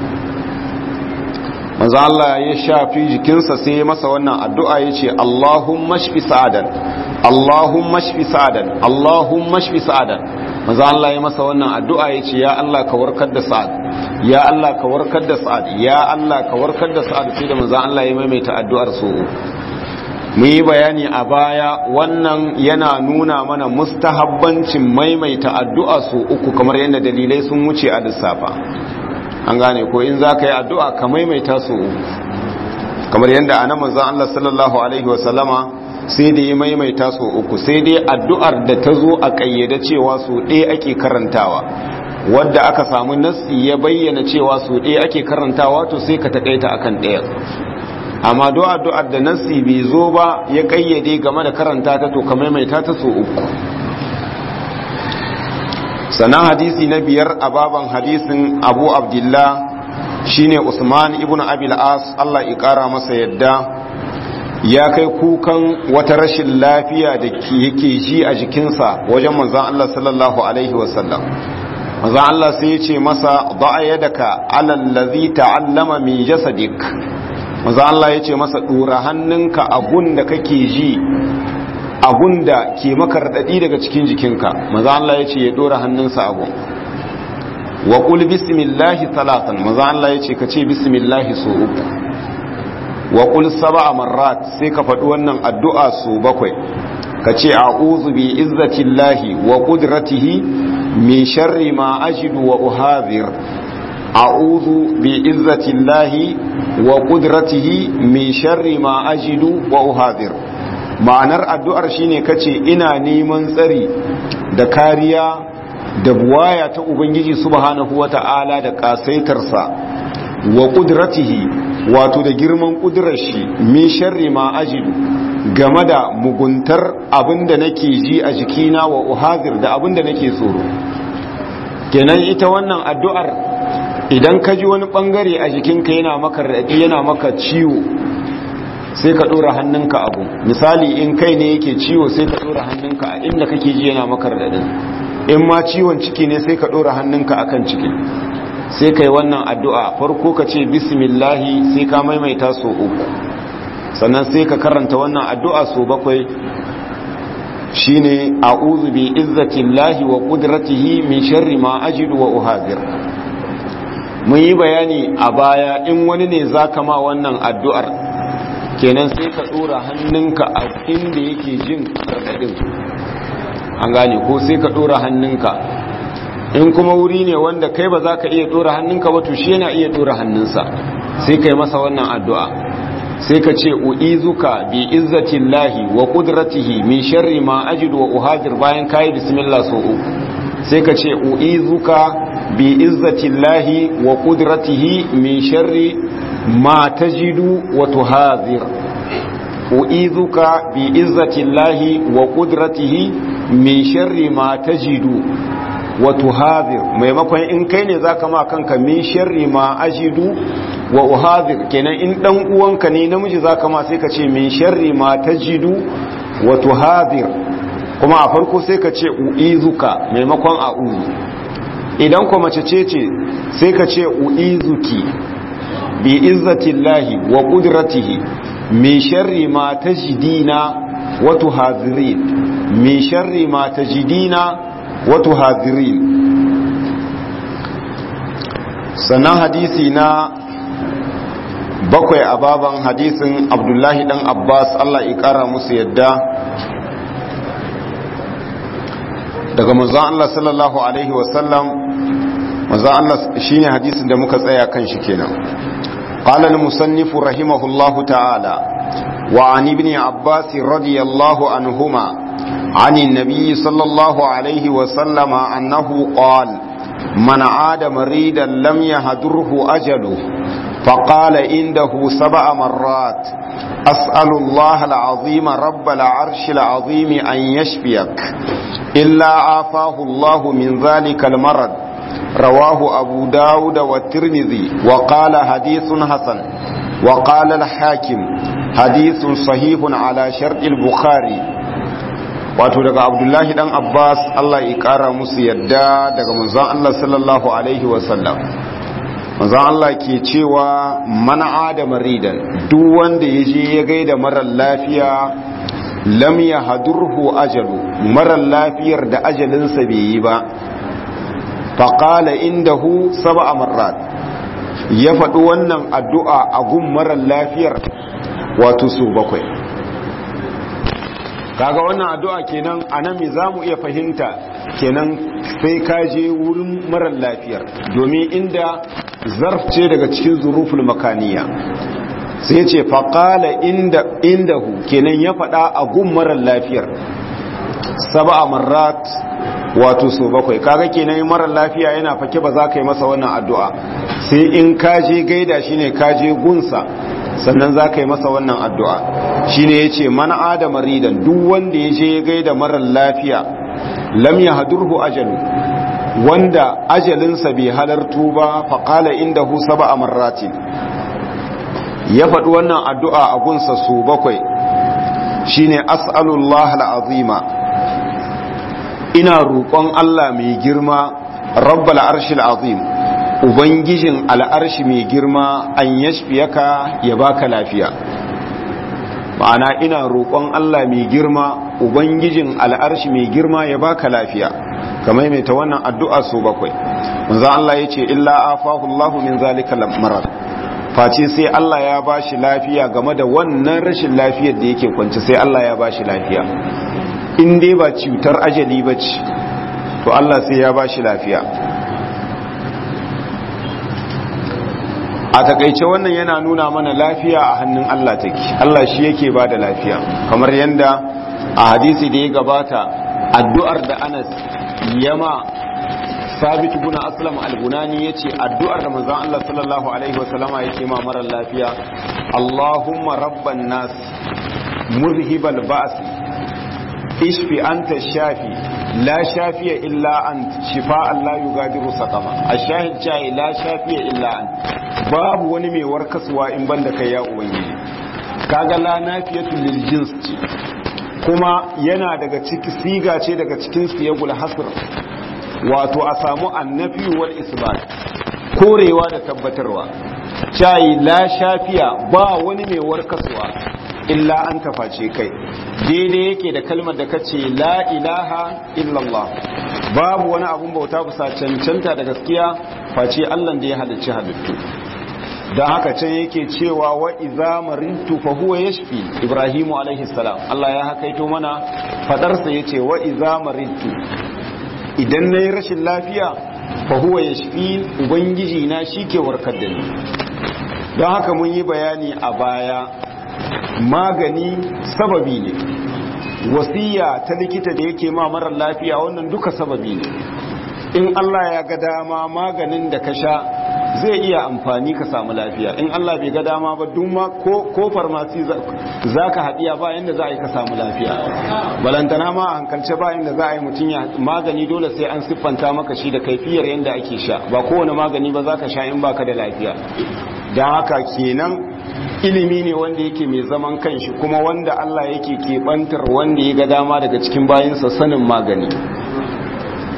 manzon Allah ya shafi jikinsa sai ya masa wannan addu'a yace Allahumma shfi sa'adan Allahumma shfi sa'adan Allahumma shfi sa'adan manzon Allah ya masa wannan addu'a yace ya Allah ka warkar da Sa'ad ya Allah ka warkar da sa'ad ya Allah ka warkar da sa'ad sai da manzon Allah ya maimaita addu'ar su mu yi bayani a baya wannan yana nuna mana mustahabbancin maimaita addu'a su uku kamar yadda dalilai sun wuce a lissafa an gane ko in za ka yi addu'a ka maimaita su uku kamar yadda a nan manzon Allah sallallahu alaihi wasallama sai da ya maimaita su uku sai dai addu'ar da ta zo a ƙayyade cewa su ɗaya ake karantawa wadda aka samu nassi ya bayyana cewa su ɗaya ake karantawa to sai ka taƙaita akan ɗaya amma du'a du'ar da nassi bai zo ba ya kayyade game da karanta ta to ka maimaita ta so uku sannan hadisi na biyar a baban hadisin abu abdullah shine usman ibn abil as Allah ya kara masa yadda ya kai kukan wata rashin lafiya da yake ji a jikinsa wajen manzon Allah sallallahu alaihi wasallam maza Allah sai ya ce masa da'a yadaka alal ladhi ta'allama min jasadik maza Allah ya ce masa dora hannunka abun da kake ji abun da ke maka radadi daga cikin jikinka maza Allah ya ce ya dora hannunsa abun wa qul bismillahi talatan maza Allah ya ce ka ce bismillahi so uku wa qul sab'a marrat sai ka faɗi wannan addu'a so bakwai ka ce a'udhu bi izzatillahi wa qudratihi min sharri ma ajidu wa uhadhir a'udhu bi izzatillahi wa qudratihi min sharri ma ajidu wa uhadhir ma'anar addu'ar shine kace ina neman tsari da kariya da buwaya ta ubangiji subhanahu wata'ala da kasaitarsa wa qudratihi wato da girman kudurar shi min sharri ma ajidu game da muguntar abinda nake ji a jikina wa uhazir da abinda nake tsoro kenan ita wannan addu'ar idan ka ji wani bangare a jikinka yana maka raɗi yana maka ciwo sai ka ɗora hannunka abu misali in kai ne yake ciwo sai ka ɗora hannunka a inda kake ji yana maka raɗin in ma ciwon ciki ne sai ka ɗora hannunka akan ciki sai ka yi wannan addu'a farko ka ce bismillahi sai ka maimaita so uku sannan sai ka karanta wannan addu'a so bakwai shine a'udhu bi izzatillahi wa qudratihi min sharri ma ajidu wa uhazir mun yi bayani a baya in wani ne zaka ma wannan addu'ar kenan sai ka dora hannunka a inda yake jin radadin an gane ko sai ka dora hannunka in kuma wuri ne wanda kai ba za ka iya dora hannunka ba to shi yana iya dora hannunsa sai kai masa wannan addu'a sai ka ce u'izuka bi izzatillahi wa qudratihi min sharri ma ajidu wa uhadir bayan kai bismillah so uku sai ka ce u'izuka bi izzatillahi wa qudratihi min sharri ma tajidu wa tuhadir u'izuka bi izzatillahi wa qudratihi min sharri ma tajidu wa tuhadir maimakon in kai ne zaka ma kanka min sharri ma ajidu wa uhadir kenan in dan uwanka ne namiji zaka ma sai ka ce min sharri ma tajidu wa tuhadir kuma a farko sai ka ce uizuka maimakon a'udhu idan kuma mace ce ce sai ka ce u'izuki bi izzatillahi wa qudratihi min sharri ma tajidina wa tuhadhirin min sharri ma tajidina wa tuhadhirin sannan hadisi na bakwai a baban hadisin abdullahi dan abbas allah ikara musu yadda daga manzon allah sallallahu alaihi wasallam manzon allah shine hadisin da muka tsaya kan shi kenan qala al-musannif rahimahullahu ta'ala wa an ibn abbas radiyallahu anhuma عن النبي صلى الله عليه وسلم أنه قال من عاد مريدا لم يهدره أجله فقال عنده سبع مرات أسأل الله العظيم رب العرش العظيم أن يشفيك إلا عافاه الله من ذلك المرض رواه أبو داود والترمذي وقال حديث حسن وقال الحاكم حديث صحيح على شرط البخاري wato daga abdullahi dan abbas allah ya kara musu yadda daga manzon allah sallallahu alaihi wasallam manzon allah ke cewa mana da maridan duk wanda ya je ya gaida marar lafiya lam ya hadurhu ajalu marar lafiyar da ajalinsa bai yi ba faƙala indahu saba marrat ya faɗi wannan addu'a a gun marar lafiyar wato su bakwai kaga wannan addu'a kenan anan me zamu iya fahimta kenan sai ka je wurin marar lafiyar domin inda zarf ce daga cikin zuruful makaniya sai ce faqala inda indahu kenan ya faɗa a gun marar lafiyar sab'a marrat wato so bakwai kaga kenan marar lafiya yana fake ba za ka yi masa wannan addu'a sai in ka je gaida shine ka je gunsa sannan za ka yi masa wannan addu'a shi ne ya ce mana adama ridan duk wanda ya je ya gaida marar lafiya lam ya hadurhu ajalu wanda ajalinsa bai halartu ba faƙala inda hu saba a marratin ya faɗi wannan addu'a a gunsa su bakwai shi ne as'alullah al'azima ina roƙon Allah mai girma rabbal arshil azim ubangijin al'arshi mai girma an yashfiyaka ya baka lafiya ma'ana ina roƙon Allah mai girma ubangijin al'arshi mai girma ya baka lafiya kamar mai ta wannan addu'a so bakwai manzo Allah yace illa afahu Allahu min zalika marar face sai Allah ya bashi lafiya game da wannan rashin lafiyar da yake kwance sai Allah ya bashi lafiya in dai ba cutar ajali bace to Allah sai ya bashi lafiya a takaice wannan yana nuna mana lafiya a hannun Allah take Allah shi yake ba da lafiya kamar yadda a hadisi da ya gabata addu'ar da Anas yama sabit guna aslam al-bunani yace addu'ar da manzon Allah sallallahu alaihi wasallama yake ma marar lafiya Allahumma rabban nas muzhibal ba's ishfi anta shafi la shafiya illa ant shifa'an la yugadiru saqama ash-shahid jai la shafiya illa ant babu wani mai warkaswa in banda kai ya ubangiji kaga la nafiyatu lil jins ce kuma yana daga ciki siga ce daga cikin siyagul hasr wato a samu annafi wal isbat korewa da tabbatarwa cai la shafiya ba wani mai warkaswa illa an taface kai daidai yake da kalmar da kace la ilaha illallah babu wani abun bauta kusa cancanta da gaskiya face Allah da ya halicci halittu don haka can yake cewa wa iza marintu fa huwa yashfi ibrahimu alaihi salam Allah ya hakaito mana fadarsa yace wa iza marintu idan nayi rashin lafiya fa huwa yashfi ubangiji na shike warkar da ni don haka mun yi bayani a baya magani sababi ne wasiya ta likita da yake ma marar lafiya wannan duka sababi ne in Allah ya ga dama maganin da ka sha zai iya amfani ka samu lafiya in Allah bai ga dama ba duma ko farmasi za ka haɗiya ba yadda za a yi ka samu lafiya balantana ma a hankalce ba yadda za a yi mutum ya magani dole sai an siffanta maka shi da kaifiyar yadda ake sha ba kowane magani ba za ka sha in baka da lafiya don haka kenan ilimi ne wanda yake mai zaman kanshi kuma wanda Allah yake keɓantar wanda ya ga dama daga cikin bayinsa sanin magani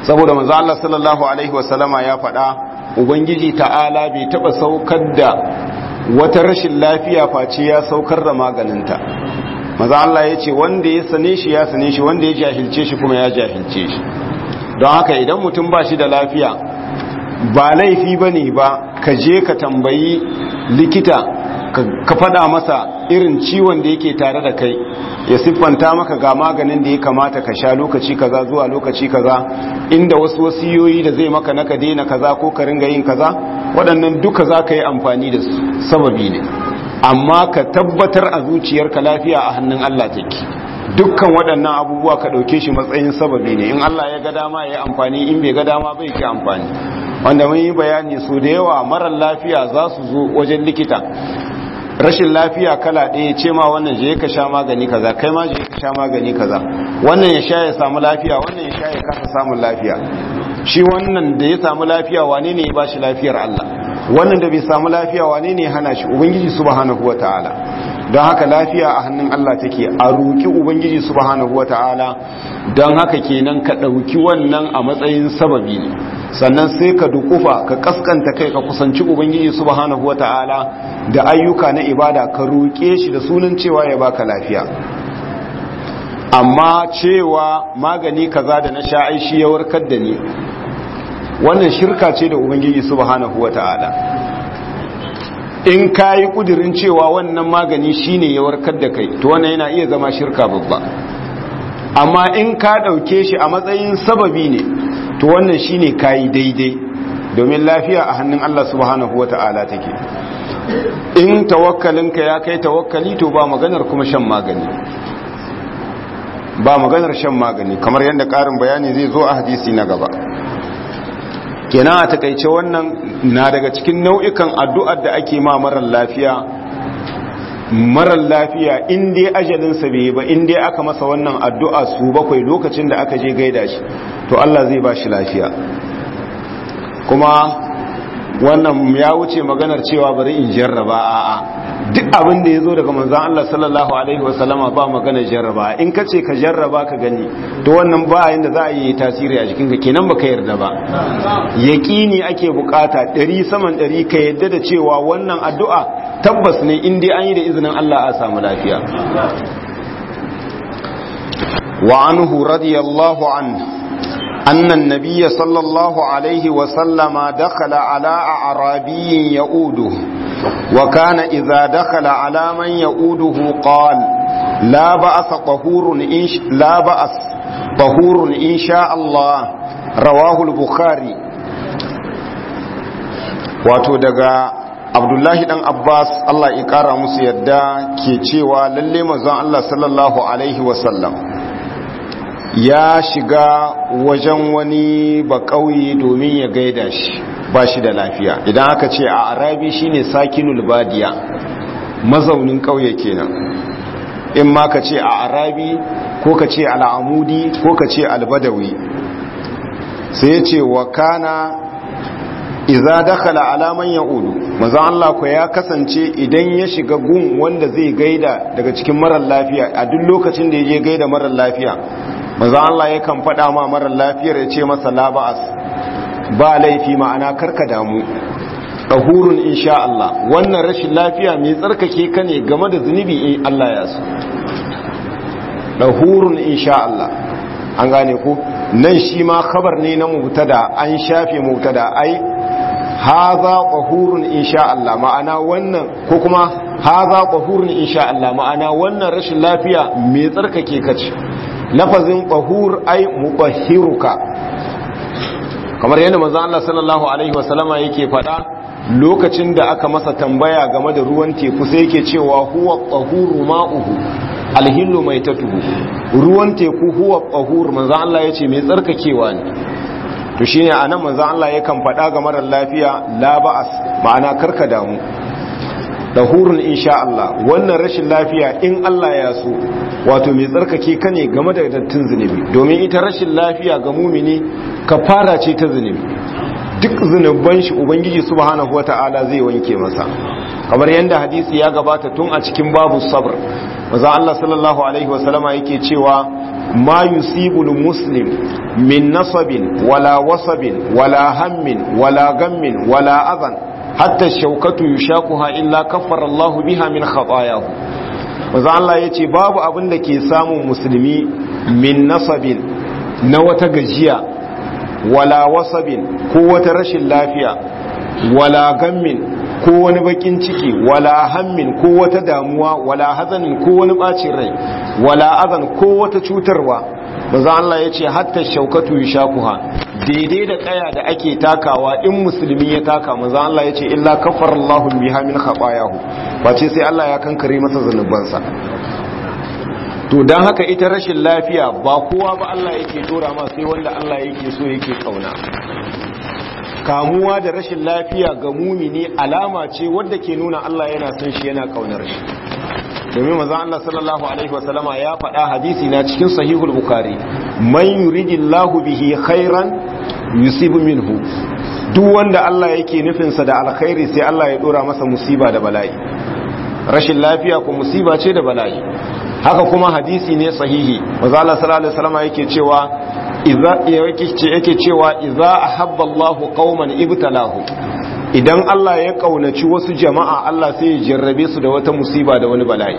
saboda manzo Allah sallallahu alaihi wasallama ya faɗa ubangiji ta'ala bai taba saukar da wata rashin lafiya face ya saukar da maganinta maza Allah ya ce wanda ya sane shi ya sane shi wanda ya jahilce shi kuma ya jahilce shi don haka idan mutum ba shi da lafiya ba laifi ba ne ba ka je ka tambayi likita ka fada masa irin ciwon da yake tare da kai ya siffanta maka ga maganin da ya kamata ka sha lokaci kaza zuwa lokaci kaza inda wasu wasiyoyi da zai maka naka daina kaza ko ka ringa yin kaza waɗannan duka za ka yi amfani da sababi ne amma ka tabbatar a zuciyarka lafiya a hannun Allah take dukkan waɗannan abubuwa ka ɗauke shi matsayin sababi ne in Allah ya ga dama ya yi amfani in bai ga dama bai ke amfani wanda mun yi bayani su da yawa marar lafiya za su zo wajen likita rashin lafiya kala ɗaya ce ma wannan je ka sha magani kaza kai ma je ka sha magani kaza wannan ya sha ya samu lafiya wannan ya sha ya kasa samun lafiya shi wannan da ya samu lafiya wane ne ya ba shi lafiyar Allah wannan da bai samu lafiya wane ne ya hana shi ubangiji subhanahu wataala don haka lafiya a hannun Allah take a roki ubangiji subhanahu wataala don haka kenan ka ɗauki wannan a matsayin sababi ne sannan sai ka dukufa ka kaskanta kai ka kusanci ubangiji subhanahu wataala da ayyuka na ibada ka roƙe shi da sunan cewa ya baka lafiya amma cewa magani kaza da na sha aishi ya warkar da ni wannan shirka ce da ubangiji subhanahu wataala in kayi kudirin cewa wannan magani shine ya warkar da kai to wannan yana iya zama shirka babba amma in ka dauke shi a matsayin sababi ne to wannan shine kayi daidai domin lafiya a hannun Allah subhanahu wata'ala take in tawakkalinka ya kai tawakkali to ba maganar kuma shan magani ba maganar shan magani kamar yadda karin bayani zai zo a hadisi na gaba kenan a takaice wannan na daga cikin nau'ikan addu'ar da ake ma marar lafiya marar lafiya in dai ajalinsa bai ba in dai aka masa wannan addu'a su bakwai lokacin da aka je gaida shi to Allah zai ba shi lafiya kuma wannan ya wuce maganar cewa bari in jarraba a'a duk abin da ya zo daga manzan Allah sallallahu alaihi wasallama ba maganar jarraba in ka ce ka jarraba ka gani to wannan ba yanda za a yi tasiri a jikinka kenan baka yarda ba yaƙini ake bukata ɗari saman ɗari ka yadda da cewa wannan addu'a tabbas ne in dai an yi da izinin Allah a samu lafiya wa anhu radiyallahu anhu أن النبي صلى الله عليه وسلم دخل على أعرابي يؤوده وكان إذا دخل على من يؤوده قال لا بأس طهور إن لا بأس طهور إن شاء الله رواه البخاري wato daga abdullahi dan abbas allah ya kara musu yadda ke cewa lalle manzon allah sallallahu alaihi wasallam ya shiga wajen wani bakauye domin ya gaida shi ba shi da lafiya idan aka ce a arabi shine sakinul badiya mazaunin kauye kenan in ma ka ce a arabi ko ka ce al'amudi ko ka ce albadawi sai ya ce wa kana iza dakhala alaman ya'udu manzo Allah ko ya kasance idan ya shiga gun wanda zai gaida daga cikin marar lafiya a duk lokacin da ya je gaida marar lafiya manzo Allah yakan faɗa ma marar lafiyar ya ce masa la ba'as ba laifi ma'ana karka damu dahurun insha Allah wannan rashin lafiya mai tsarkake ka ne game da zunubi in Allah ya so dahurun insha Allah an gane ku nan shi ma khabar ne na mubtada an shafe mubtada ai haza qahurun insha Allah ma'ana wannan ko kuma haza qahurun insha Allah ma'ana wannan rashin lafiya mai tsarkake ka ce lafazin qahur ai mubahhiruka kamar yadda manzo Allah sallallahu alaihi wasallama yake faɗa lokacin da aka masa tambaya game da ruwan teku sai yake cewa huwa qahuru ma'uhu alhillu maitatuhu ruwan teku huwa qahur manzo Allah yace mai tsarkakewa ne to shine anan manzo Allah yakan faɗa ga marar lafiya la ba'as ma'ana karka damu dahurun insha Allah wannan rashin lafiya in Allah ya so wato mai tsarkake ka ne game da dattin zunubi domin ita rashin lafiya ga mumini kafara ce ta zunubi duk zunuban shi ubangiji subhanahu wata'ala zai wanke masa kamar yadda hadisi ya gabata tun a cikin babu sabr maza Allah sallallahu alaihi wasallama yake cewa ma yusibul muslim min nasabin wala wasabin wala hammin wala gammin wala adhan hatta shaukatu yushakuha illa kaffara Allah biha min khatayahu manzo Allah yace babu abin da ke samun musulmi min nasabin na wata gajiya wala wasabin ko wata rashin lafiya wala gammin ko wani bakin ciki wala hammin ko wata damuwa wala hazanin ko wani bacin rai wala azan ko wata cutarwa manzo Allah yace hatta shaukatu yushakuha daidai da kaya da ake takawa in musulmi ya taka manzo Allah yace illa kafarallahu biha min khatayahu bace sai Allah ya kankare masa zanubansa to dan haka ita rashin lafiya ba kowa ba Allah yake dora ma sai wanda Allah yake so yake kauna kamuwa da rashin lafiya ga mumini alama ce wadda ke nuna Allah yana son shi yana kaunar shi domin manzon Allah sallallahu alaihi wasallama ya faɗa hadisi na cikin sahihul bukhari man yuridillahu bihi khairan yusibu minhu duk wanda Allah yake nufin sa da alkhairi sai Allah ya dora masa musiba da bala'i rashin lafiya ko musiba ce da bala'i haka kuma hadisi ne sahihi manzon Allah sallallahu alaihi wasallama yake cewa yake cewa iza ahabba Allahu qauman ibtalahu idan Allah ya kaunaci wasu jama'a Allah sai ya jarrabe su da wata musiba da wani bala'i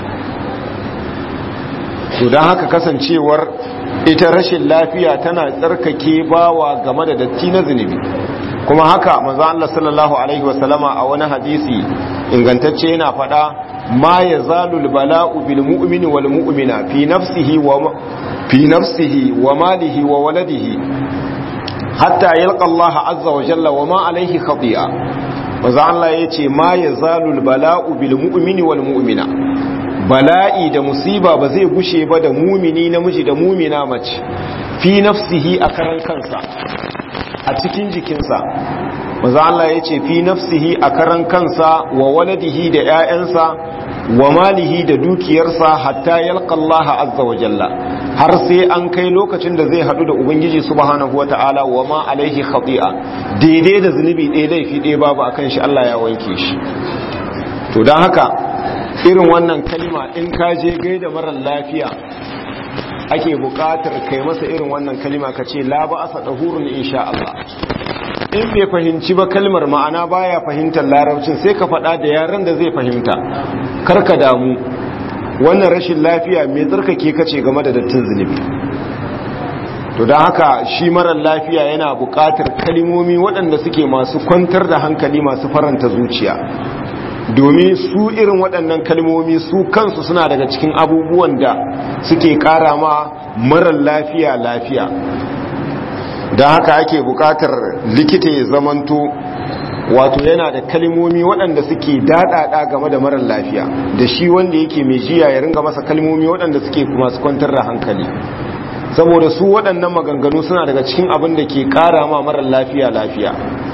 to dan haka kasancewar ita rashin lafiya tana tsarkake bawa game da datti na zunubi kuma haka manzo Allah sallallahu alaihi wasallama a wani hadisi ingantacce yana faɗa ma yazalul bala'u bil mu'mini wal mu'mina fi nafsihi wa fi nafsihi wa malihi wa waladihi hatta yalqa Allah azza wa jalla wa ma alaihi khati'a manzo Allah yace ma yazalul bala'u bil mu'mini wal mu'mina bala'i da musiba ba zai gushe ba da mumini namiji da mumina mace fi nafsihi a karan kansa a cikin jikinsa maza Allah ya ce fi nafsihi a karan kansa wa waladihi da 'ya'yansa wa malihi da dukiyarsa hatta yalqa Allah azza wa jalla har sai an kai lokacin da zai hadu da ubangiji subhanahu wata'ala wa ma alaihi khati'a daidai da zunubi ɗaya laifi ɗaya babu akan shi Allah ya wanke shi to don haka irin wannan kalima in ka je gaida marar lafiya ake buƙatar kai masa irin wannan kalima ka ce la ba asa dahurun insha Allah in bai fahimci ba kalmar ma'ana baya fahimtar larabcin sai ka faɗa da yaran da zai fahimta karka damu wannan rashin lafiya mai tsarkake kace game da dattin zunubi to don haka shi marar lafiya yana buƙatar kalimomi waɗanda suke masu kwantar da hankali masu faranta zuciya domin su irin waɗannan kalmomi su kansu suna daga cikin abubuwan da suke ƙara ma marar lafiya lafiya don haka ake buƙatar likita ya zamanto wato yana da kalmomi waɗanda suke daɗaɗa game da marar lafiya da shi wanda yake mai jiya ya ringa masa kalmomi waɗanda suke masu kwantar da hankali saboda su waɗannan maganganu suna daga cikin abin da ke ƙara ma marar lafiya lafiya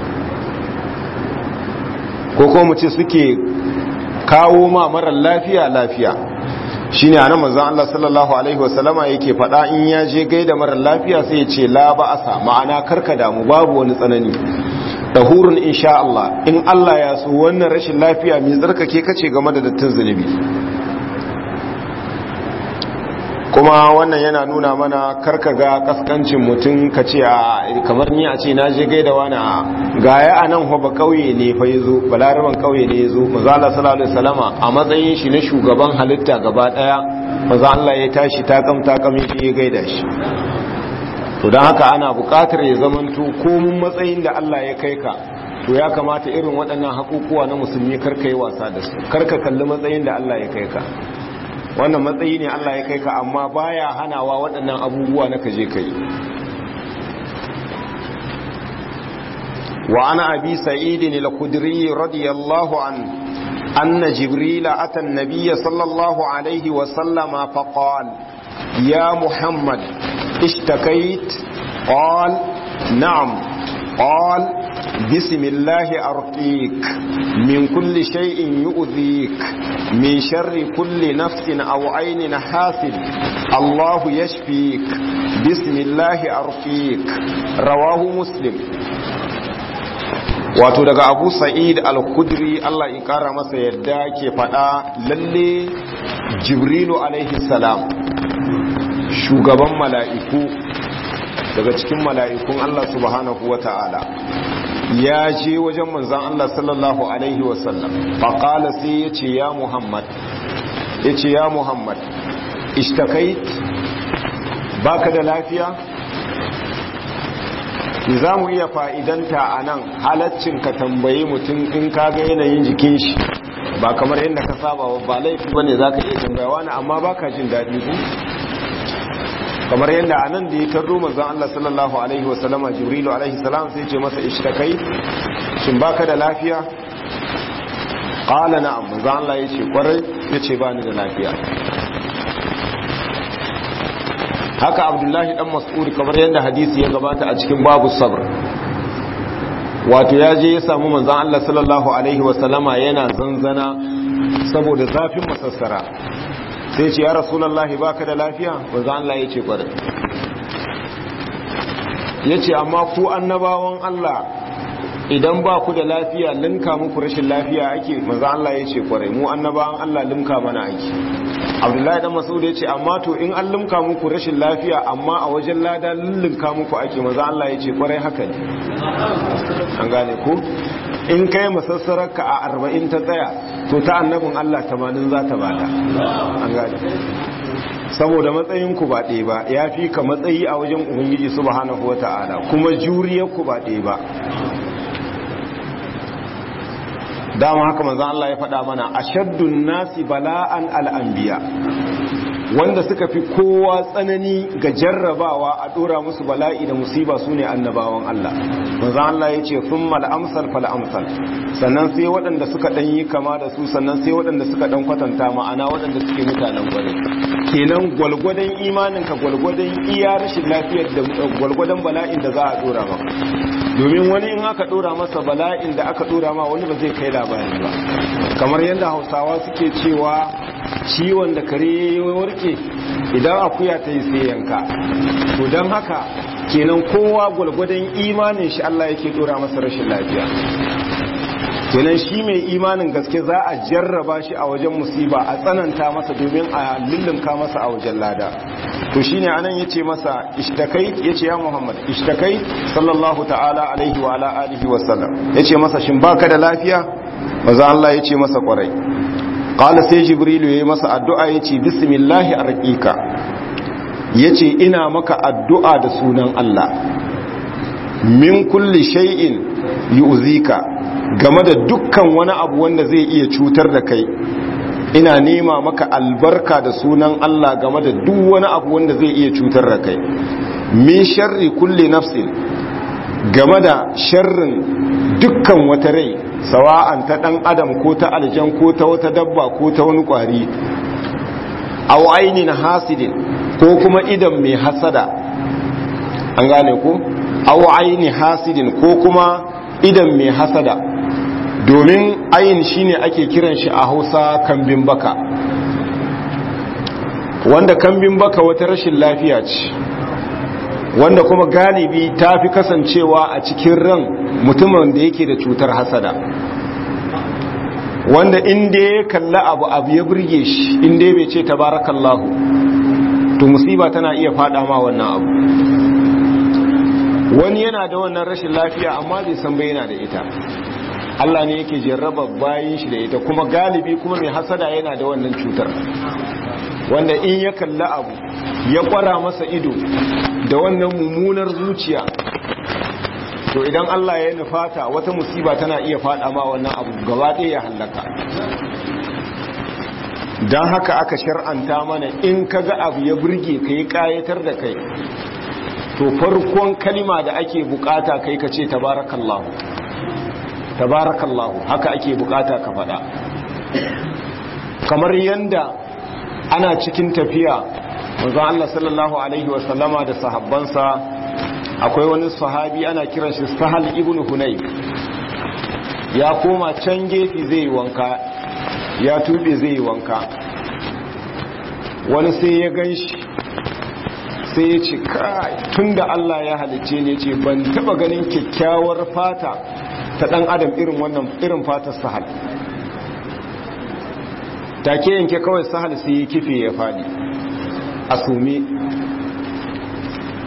ko kuma mu ce suke kawo ma marar lafiya lafiya shine anan manzon Allah sallallahu alaihi wasallama yake faɗa in ya je gaida marar lafiya sai ya ce la ba'asa ma'ana karka damu babu wani tsanani dahurun insha Allah in Allah ya so wannan rashin lafiya mai tsarkake kace game da dattin zunubi kuma wannan yana nuna mana karka ga kaskancin mutum ka ce a kamar ni a ce na je gaida wani a gaya a nan ba kauye ne fa ya zo balaraban kauye ne ya zo mazala salallahu salama a matsayin shi na shugaban halitta gaba daya maza Allah ya tashi takam takam shi ya gaida shi to don haka ana bukatar ya zamanto komun matsayin da Allah ya kai ka to ya kamata irin waɗannan hakukuwa na musulmi karka yi wasa da su karka kalli matsayin da Allah ya kai ka wannan matsayi ne Allah ya kai ka amma baya hanawa waɗannan abubuwa na kaje kai wa ana abi sa'id al-khudri radiyallahu an anna jibril ata an-nabiy sallallahu alayhi wa sallama fa qala ya muhammad ishtakait qala na'am qala بسم الله أرقيك من كل شيء يؤذيك من شر كل نفس أو عين حاسد الله يشفيك بسم الله أرقيك رواه مسلم wato daga abu sa'id al-kudri Allah in kara masa yadda ke fada lalle jibrilu alaihi salam shugaban mala'iku daga cikin mala'ikun Allah subhanahu wa ta'ala ya je wajen manzan Allah sallallahu Alaihi wasallam faƙala sai ya ce ya Muhammad ya ce ya Muhammad ishtakait baka da lafiya za mu iya fa'idanta a nan halaccin ka tambayi mutum in ka ga yanayin jikin shi ba kamar yadda ka saba ba laifi ba ne za ka iya tambaya wani amma ba ka jin daɗi ku kamar yadda a nan da ya tarro manzan Allah sallallahu Alaihi wasallama jibrilu alaihi salam sai ce masa ishtakai shin baka da lafiya ƙala na'am manzan Allah ya ce kwarai ya ce ba ni da lafiya haka abdullahi dan mas'ud kamar yadda hadisi ya gabata a cikin babu sabr wato ya je ya samu manzan Allah sallallahu alaihi wasallama yana zanzana saboda zafin masassara sai ce ya rasulallahi baka da lafiya manzan Allah ya ce kwarai ya ce amma ku annabawan Allah idan ba ku da lafiya linka muku rashin lafiya ake manzan Allah ya ce kwarai mu annabawan Allah linka mana ake abdullahi dan mas'ud ya ce amma to in an limka muku rashin lafiya amma a wajen lada lullunka muku ake maza Allah ya ce kwarai haka ne an gane ku in kai masassararka a arba'in ta tsaya to ta annabin Allah tamanin za ta bada an gane saboda matsayinku ba ɗaya ba ya fi ka matsayi a wajen ubangiji subhanahu wa ta'ala kuma juriyarku ba ɗaya ba dama haka manzan Allah ya faɗa mana ashaddun nasi bala'an al'ambiya wanda suka fi kowa tsanani ga jarrabawa a ɗora musu bala'i da musiba su ne annabawan Allah manzan Allah ya ce sun mal'amsal fal'amsal sannan sai waɗanda suka ɗan yi kama da su sannan sai waɗanda suka ɗan kwatanta ma'ana waɗanda suke mutanen gwari kenan gwalgwadon imaninka gwalgwadon iya rashin lafiyar da gwalgwadon bala'in da za a ɗora maka domin wani in aka dora masa bala'in da aka dora ma wani ba zai kai labari ba kamar yadda hausawa suke cewa ciwon da kare ya warke idan akuya ta yi sai yanka to don haka kenan kowa gwalgwadon imanin shi Allah yake dora masa rashin lafiya kenan shi mai imanin gaske za a jarraba shi a wajen musiba a tsananta masa domin a lullunka masa a wajen lada to shine anan yace masa ishtakai yace ya Muhammad ishtakai sallallahu ta'ala alaihi wa ala alihi wa sallam yace masa shin baka da lafiya maza Allah yace masa kwarai qala sai jibrilu yayi masa addu'a yace bismillah arqika yace ina maka addu'a da sunan Allah min kulli shay'in yu'zika game da dukkan wani abu wanda zai iya cutar da kai ina nema maka albarka da sunan Allah game da duk wani abu wanda zai iya cutar da kai min sharri kulli nafsin game da sharrin dukkan wata rai sawa'an ta dan adam ko ta aljan ko ta wata dabba ko ta wani kwari aw ainin hasidin ko kuma idan mai hasada an gane ko aw aini hasidin ko kuma idan mai hasada domin ayin shine ake kiran shi a hausa kambin baka wanda kambin baka wata rashin lafiya ce wanda kuma galibi ta fi kasancewa a cikin ran mutumin da yake da cutar hasada wanda inda ya kalla abu abu ya burge shi inda ya bai ce tabarakallahu to musiba tana iya fada ma wannan abu wani yana da wannan rashin lafiya amma bai san bai yana da ita Allah ne yake jarraba bayin shi da ita kuma galibi kuma mai hasada yana da wannan cutar wanda in ya kalla abu ya kwara masa ido da wannan mummunar zuciya to idan Allah ya nufata wata musiba tana iya fada ma wannan abu gaba ɗaya ya hallaka don haka aka shar'anta mana in ka ga abu ya burge ka yi ƙayatar da kai to farkon kalima da ake bukata kai ka ce tabarakallahu tabarakallahu haka ake bukata ka faɗa kamar yanda ana cikin tafiya manzon Allah sallallahu alaihi wasallama da sahabbansa akwai wani sahabi ana kiran shi Sahal ibn Hunayf ya koma can gefe zai wanka ya tube zai wanka wani sai ya ganshi sai ya ce kai tunda Allah ya halice ne ce ban taba ganin kyakkyawar fata ta dan adam irin wannan irin fatar Sahal take yanke kawai Sahal sai ya kife ya fadi a sume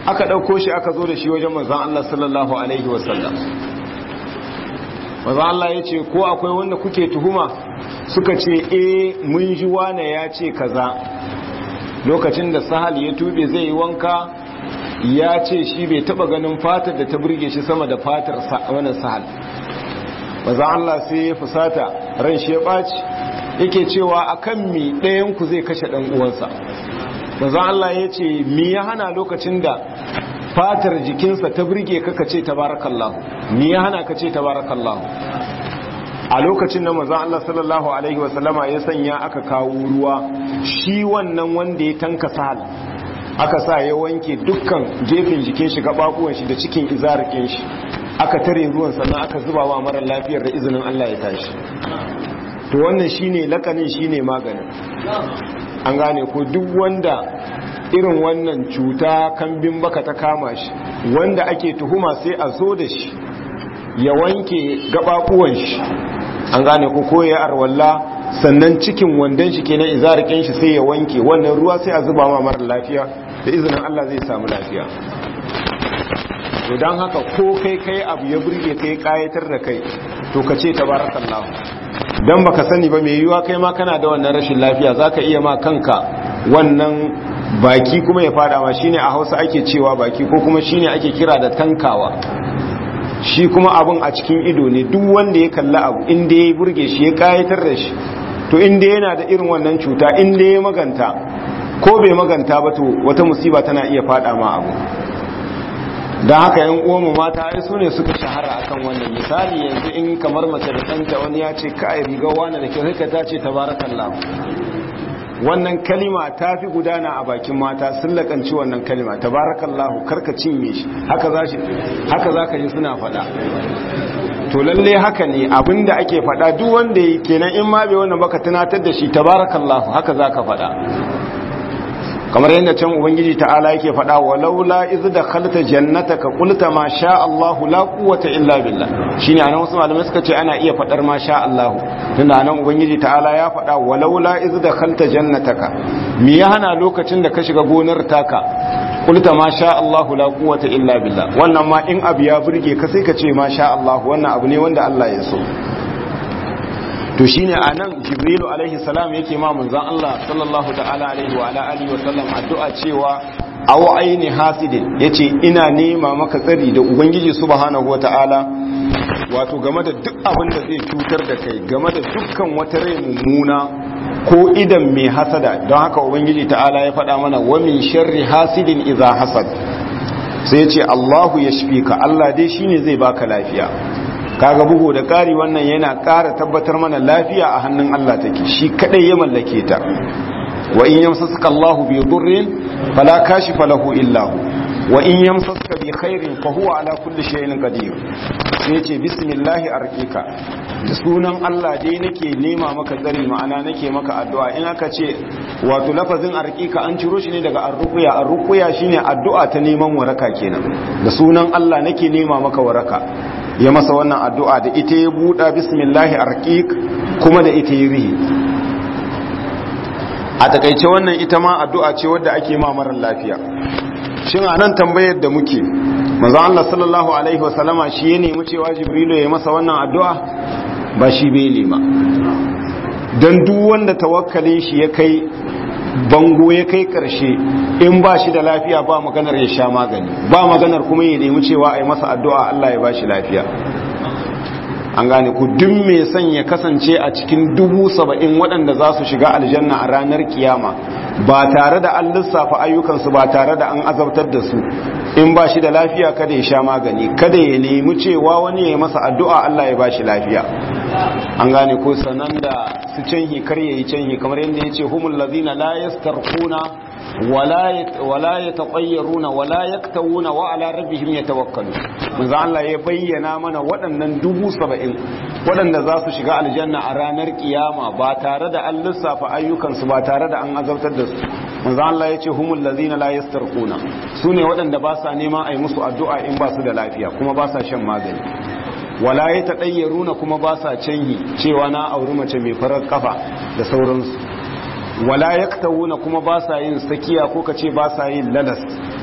aka ɗauko shi aka zo da shi wajen manzan Allah sallallahu alaihi wasallam manzan Allah ya ce ko akwai wanda kuke tuhuma suka ce e mun ji wane ya ce kaza lokacin da sahal ya tube zai yi wanka ya ce shi bai taba ganin fatar da ta burge shi sama da fatar wani sahal maza Allah sai ya fusata ran shi ya ɓaci yake cewa akan mi ɗayanku zai kashe ɗan uwansa maza Allah ya ce mi ya hana lokacin da fatar jikinsa ta burge ka ce tabarakallahu mi ya hana ka ce tabarakallahu a lokacin da maza Allah sallallahu alaihi wasallama ya sanya aka kawo ruwa shi wannan wanda ya tanka sahal aka sa ya wanke dukkan gefen jikin shi gababuwan shi da cikin izarikin shi aka tare ruwan sannan aka zuba wa mara lafiyar da izinin Allah ya tashi to wannan shine lakanin shine maganin an gane ko duk wanda irin wannan cuta kambin baka ta kama shi wanda ake tuhuma sai a zo da shi ya wanke gababuwan shi an gane ko ko ya arwalla sannan cikin wandon shi kenan izarikin shi sai ya wanke wannan ruwa sai a zuba ma mara lafiya da izinin Allah zai samu lafiya to don haka ko kai kai abu ya burge kai kayatar da kai to ka ce tabarakallahu dan baka sani ba mai yiwuwa kai ma kana da wannan rashin lafiya zaka iya ma kanka wannan baki kuma ya fada ma shine a Hausa ake cewa baki ko kuma shine ake kira da tankawa shi kuma abun a cikin ido ne duk wanda ya kalli abu inda ya burge shi ya kayatar da shi to inda yana da irin wannan cuta inda ya maganta ko bai maganta ba to wata musiba tana iya fada ma abu don haka yan uwanmu mata ai su ne suka shahara akan wannan misali yanzu in kamar mace da ɗanta wani ya ce ka riga wani da kyau sai ta ce tabarakallah wannan kalima ta fi gudana a bakin mata sun lakanci wannan kalima tabarakallahu karka cinye shi haka za shi haka za ka ji suna faɗa to lalle haka ne abinda ake faɗa duk wanda yi kenan in ma bai wannan baka tunatar da shi tabarakallahu haka za ka faɗa kamar yadda can ubangiji ta'ala yake faɗa walaula iz dakhalta jannataka qulta ma sha Allah la quwwata illa billah shine anan wasu malamai suka ce ana iya faɗar ma sha Allah tunda anan ubangiji ta'ala ya faɗa walaula iz dakhalta jannataka me ya hana lokacin da ka shiga gonar taka qulta ma sha Allah la quwwata illa billah wannan ma in abu ya burge ka sai ka ce ma sha Allah wannan abu ne wanda Allah ya so to shine anan jibrilu alaihi salam yake ma manzon Allah sallallahu ta'ala alaihi wa ala alihi wa sallam addu'a cewa aw aini hasidin yace ina nema maka tsari da ubangiji subhanahu wa ta'ala wato game da duk abin da zai cutar da kai game da dukkan wata rai mummuna ko idan mai hasada don haka ubangiji ta'ala ya faɗa mana wa min sharri hasidin idza hasad sai yace Allahu yashfika Allah dai shine zai baka lafiya kaga bugu da ƙari wannan yana ƙara tabbatar mana lafiya a hannun Allah take shi kadai ya mallake ta wa in yamsasuka Allahu bi dhurrin fala kashifa lahu illa hu wa in yamsasuka bi khairin fa huwa ala kulli shay'in qadir sai yace bismillahi arqika da sunan Allah dai nake nema maka tsari ma'ana nake maka addu'a in aka ce wato lafazin arqika an ciro shi ne daga arruqya arruqya shine addu'a ta neman waraka kenan da sunan Allah nake nema maka waraka ya masa wannan addu'a da ita ya buɗa bismillahi arqiq kuma da ita ya rihi a takaice wannan ita ma addu'a ce wadda ake ma marar lafiya shin a nan tambayar da muke manzo Allah sallallahu alaihi wasallama shi ya nemi cewa jibrilu ya masa wannan addu'a ba shi bai nema don duk wanda tawakkalin shi ya kai bango ya kai karshe in ba shi da lafiya ba maganar ya sha magani ba maganar kuma ya nemi cewa a yi masa addu'a Allah ya ba shi lafiya an gane ku duk mai son ya kasance a cikin dubu saba'in waɗanda za su shiga aljanna a ranar kiyama ba tare da an lissafa ayyukansu ba tare da an azabtar da su in ba shi da lafiya kada ya sha magani kada ya nemi cewa wani ya yi masa addu'a Allah ya ba shi lafiya an gane ko sanan da su canhi kar yayi canhi kamar yadda yace humul ladina la yastarquna wala wala yatatayyaruna wala yaktawuna wa ala rabbihim yatawakkalu manzo Allah ya bayyana mana waɗannan dubu saba'in waɗanda za su shiga aljanna a ranar kiyama ba tare da an lissafa ayyukansu ba tare da an azabtar da su manzo Allah ya ce humul ladina la yastarquna sune waɗanda ba sa neman a yi musu addu'a in ba su da lafiya kuma ba sa shan magani wala ya taɗayyaruna kuma ba sa canyi cewa na auri mace mai farar kafa da sauransu wala ya kuma ba sa yin sakiya ko ka ce ba sa yin lalas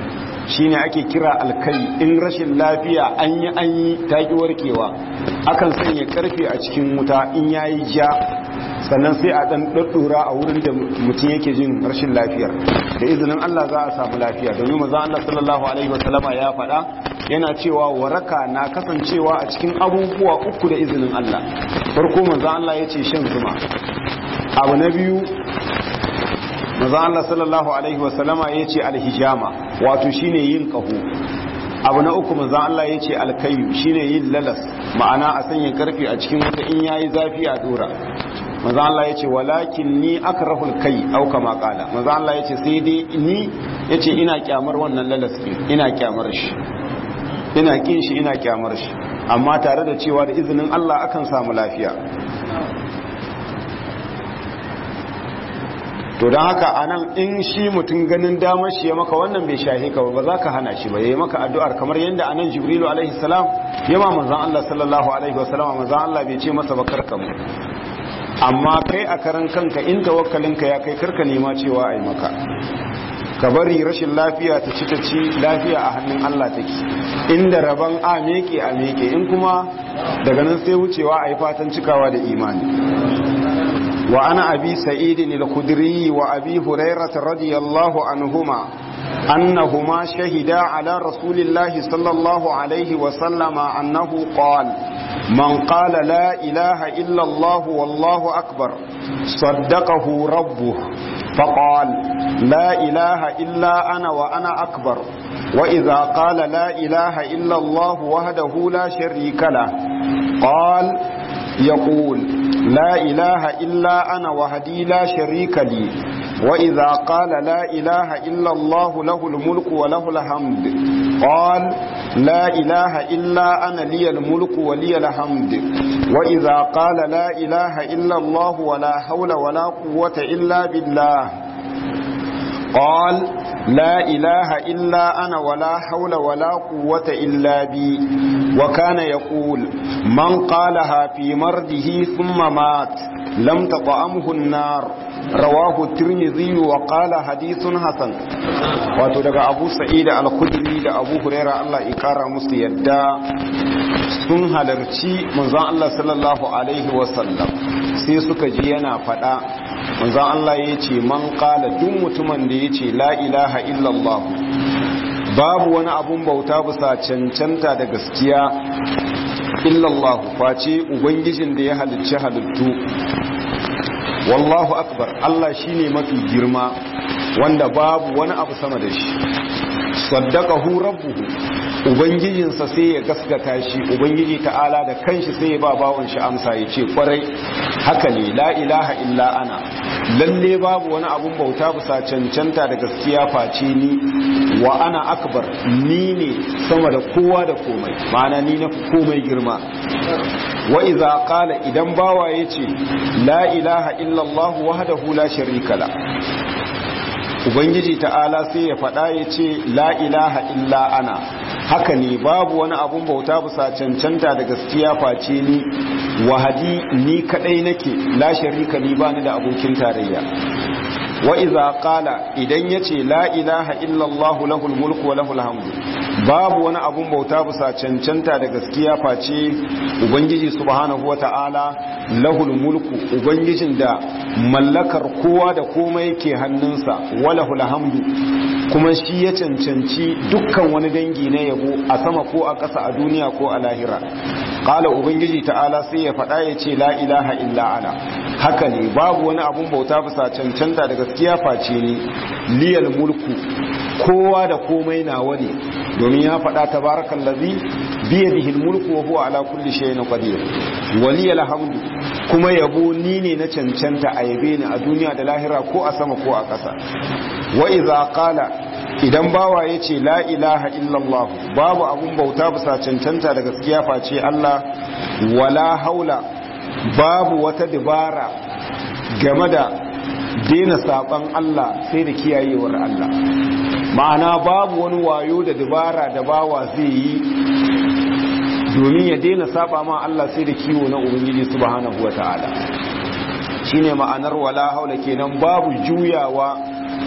shine ake kira alkai in rashin lafiya an yi an yi taki warkewa akan sanya karfe a cikin wuta in yayi ja sannan sai a dan daddura a wurin da mutum yake jin rashin lafiyar da izinin Allah za a samu lafiya domin manzo Allah sallallahu alaihi wasallama ya faɗa yana cewa waraka na kasancewa a cikin abubuwa uku da izinin Allah farko manzo Allah yace shan zuma abu na biyu manzo Allah sallallahu alaihi wasallama yace alhijama wato shine yin kaho abu na uku manzo Allah yace alkayu shine yin lalas ma'ana a sanya karfi a cikin wata in yayi zafi a dora manzo Allah yace walakin ni akrahul kai au kama qala manzo Allah yace sai dai ni yace ina kyamar wannan lalas ina kyamar shi ina kin shi ina kyamar shi amma tare da cewa da izinin Allah akan samu lafiya to don haka anan in shi mutum ganin damar shi ya maka wannan bai shahe ka ba za ka hana shi ba ya yi maka addu'ar kamar yadda anan jibrilu alaihi salam ya ma manzan Allah sallallahu alaihi wasallam manzan Allah bai ce masa ba karka mu amma kai a karan kanka in tawakkalinka ya kai karka nema cewa a yi maka ka bari rashin lafiya ta ci ta ci lafiya a hannun Allah take inda rabon a meke a meke in kuma daga nan sai wucewa a yi fatan cikawa da imani wa ana abi sa'idin al-khudri wa abi hurairah radiyallahu anhuma annahuma shahida ala rasulillahi sallallahu alaihi wa sallama annahu qala من قال لا إله إلا الله والله أكبر صدقه ربه فقال لا إله إلا أنا وأنا أكبر وإذا قال لا إله إلا الله وحده لا شريك له قال يقول لا إله إلا أنا وحدي لا شريك لي وإذا قال لا إله إلا الله له الملك وله الحمد قال لا إله إلا أنا لي الملك ولي الحمد وإذا قال لا إله إلا الله ولا حول ولا قوة إلا بالله قال لا إله إلا أنا ولا حول ولا قوة إلا بي وكان يقول من قالها في مرضه ثم مات لم تطعمه النار rawahu tirmidhi wa qala hadithun hasan wato daga abu sa'id al-khudri da abu huraira Allah ya kara musu yadda sun halarci manzon Allah sallallahu alaihi wa sallam sai suka ji yana fada manzon Allah yace man qala duk mutumin da yace la ilaha illallah babu wani abun bauta bisa cancanta da gaskiya illallah face ubangijin da ya halicci halittu wallahu akbar Allah shine mafi girma wanda babu wani abu sama da shi saddaqahu rabbuhu ubangijinsa sai ya gaskata shi ubangiji ta'ala da kanshi sai ya ba bawon shi amsa ya ce kwarai haka ne la ilaha illa ana lalle babu wani abun bauta bisa cancanta da gaskiya face ni wa ana akbar ni ne sama da kowa da komai ma'ana ni na komai girma wa iza qala idan bawa yace la ilaha illa allah wahdahu la sharika la ubangiji ta'ala sai ya faɗa ya ce la ilaha illa ana haka ne babu wani abun bauta bisa cancanta da gaskiya face ni wahadi ni kadai nake la sharika ni bani da abokin tarayya wa iza qala idan yace la ilaha illa allah lahul mulku wa lahul hamdu babu wani abun bauta bisa cancanta da gaskiya face ubangiji subhanahu wata'ala lahul mulku ubangijin da mallakar kowa da komai ke hannunsa walahul hamdu kuma shi ya cancanci dukkan wani dangi na yabo a sama ko a ƙasa a duniya ko a lahira qala ubangiji ta'ala sai ya faɗa ya ce la ilaha illa ana haka ne babu wani abun bauta bisa cancanta da gaskiya face ne liyal mulku kowa da komai nawa ne domin ya faɗa tabarakan lazi biyadihi mulku wa huwa ala kulli shay'in qadir waliyal hamdu kuma yabo ni ne na cancanta a yabe ni a duniya da lahira ko a sama ko a ƙasa wa idza qala idan bawa yace la ilaha illallah babu abun bauta bisa cancanta da gaskiya face Allah wala haula babu wata dabara game da daina saban Allah sai da kiyayewar Allah ma'ana babu wani wayo da dabara da bawa zai yi domin ya daina saba ma Allah sai da kiwo na ubangiji subhanahu wata'ala shine ma'anar wala haula kenan babu juyawa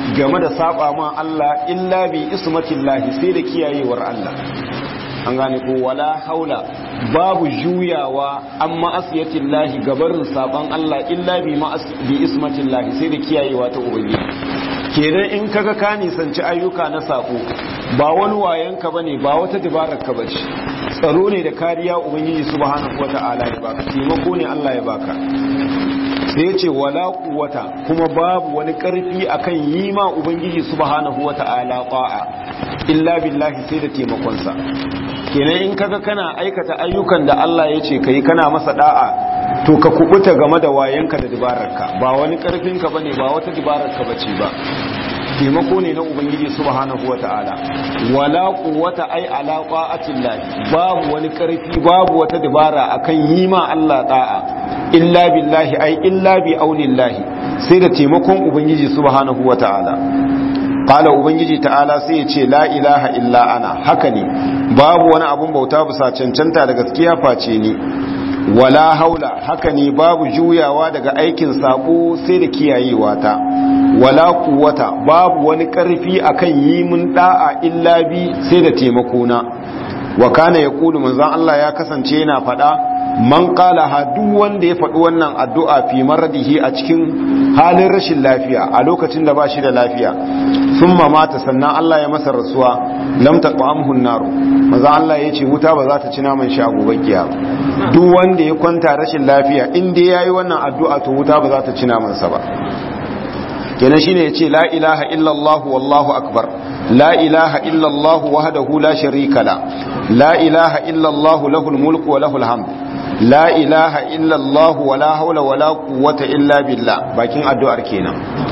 game da saba ma Allah illa bi ismatillahi sai da kiyayewar Allah an gane ko wala haula babu juyawa an ma'asiyatillahi gabarin saban Allah illa bi bi ismatillahi sai da kiyayewa ta ubangiji kenan in kaga ka nisanci ayyuka na sako ba wani wayanka bane ba wata dabarar ka bace tsaro ne da kariya ubangiji subhanahu wata'ala ya baka taimako ne Allah ya baka sai ce wala quwwata kuma babu wani karfi akan yi ma ubangiji subhanahu wata'ala qa'a illa billahi sai da taimakon sa kenan in kaga kana aikata ayyukan da Allah ya ce kai kana masa da'a to ka kubuta game da wayanka da dabararka ba wani karfinka bane ba wata dabararka bace ba taimako ne na ubangiji subhanahu wata'ala wala quwwata ai ala qa'atillah babu wani karfi babu wata dabara akan yi ma Allah da'a illa billahi ai illa bi aulillahi sai da taimakon ubangiji subhanahu wata'ala qala ubangiji ta'ala sai ya ce la ilaha illa ana haka ne babu wani abun bauta bisa cancanta da gaskiya face ni wala haula haka ne babu juyawa daga aikin sako sai da kiyayewa ta wala kuwata babu wani karfi akan yi mun da'a illa bi sai da taimako na wa kana yaqulu manzon Allah ya kasance yana fada man qala ha duk wanda ya faɗi wannan addu'a fi maradihi a cikin halin rashin lafiya a lokacin da ba shi da lafiya thumma mata sannan Allah ya masa rasuwa lam taqamhu an-nar manzon Allah yace wuta ba za ta ci naman shi a gobe kiyama duk wanda ya kwanta rashin lafiya in dai yayi wannan addu'a to wuta ba za ta ci naman sa ba kenan shine yace la ilaha illallah wallahu akbar la ilaha illallah wahdahu la sharika la la ilaha illallah lahul mulku wa lahul hamd la ilaha illallah wala hawla wala quwwata illa billah bakin addu'ar kenan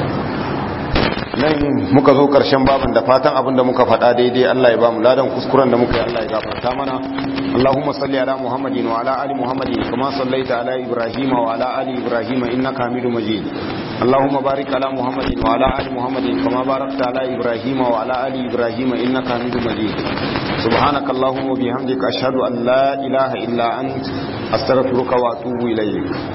nan muka zo karshen babin da fatan abin da muka faɗa daidai Allah ya ba mu ladan kuskuren da muka yi Allah ya gafarta mana Allahumma salli ala Muhammadin wa ala ali Muhammadin kama sallaita ala Ibrahim wa ala ali Ibrahim innaka Hamidum Majid Allahumma barik ala Muhammadin wa ala ali Muhammadin kama barakta ala Ibrahim wa ala ali Ibrahim innaka Hamidum Majid سبحانك اللهم وبحمدك أشهد أن لا إله إلا أنت أستغفرك وأتوب إليك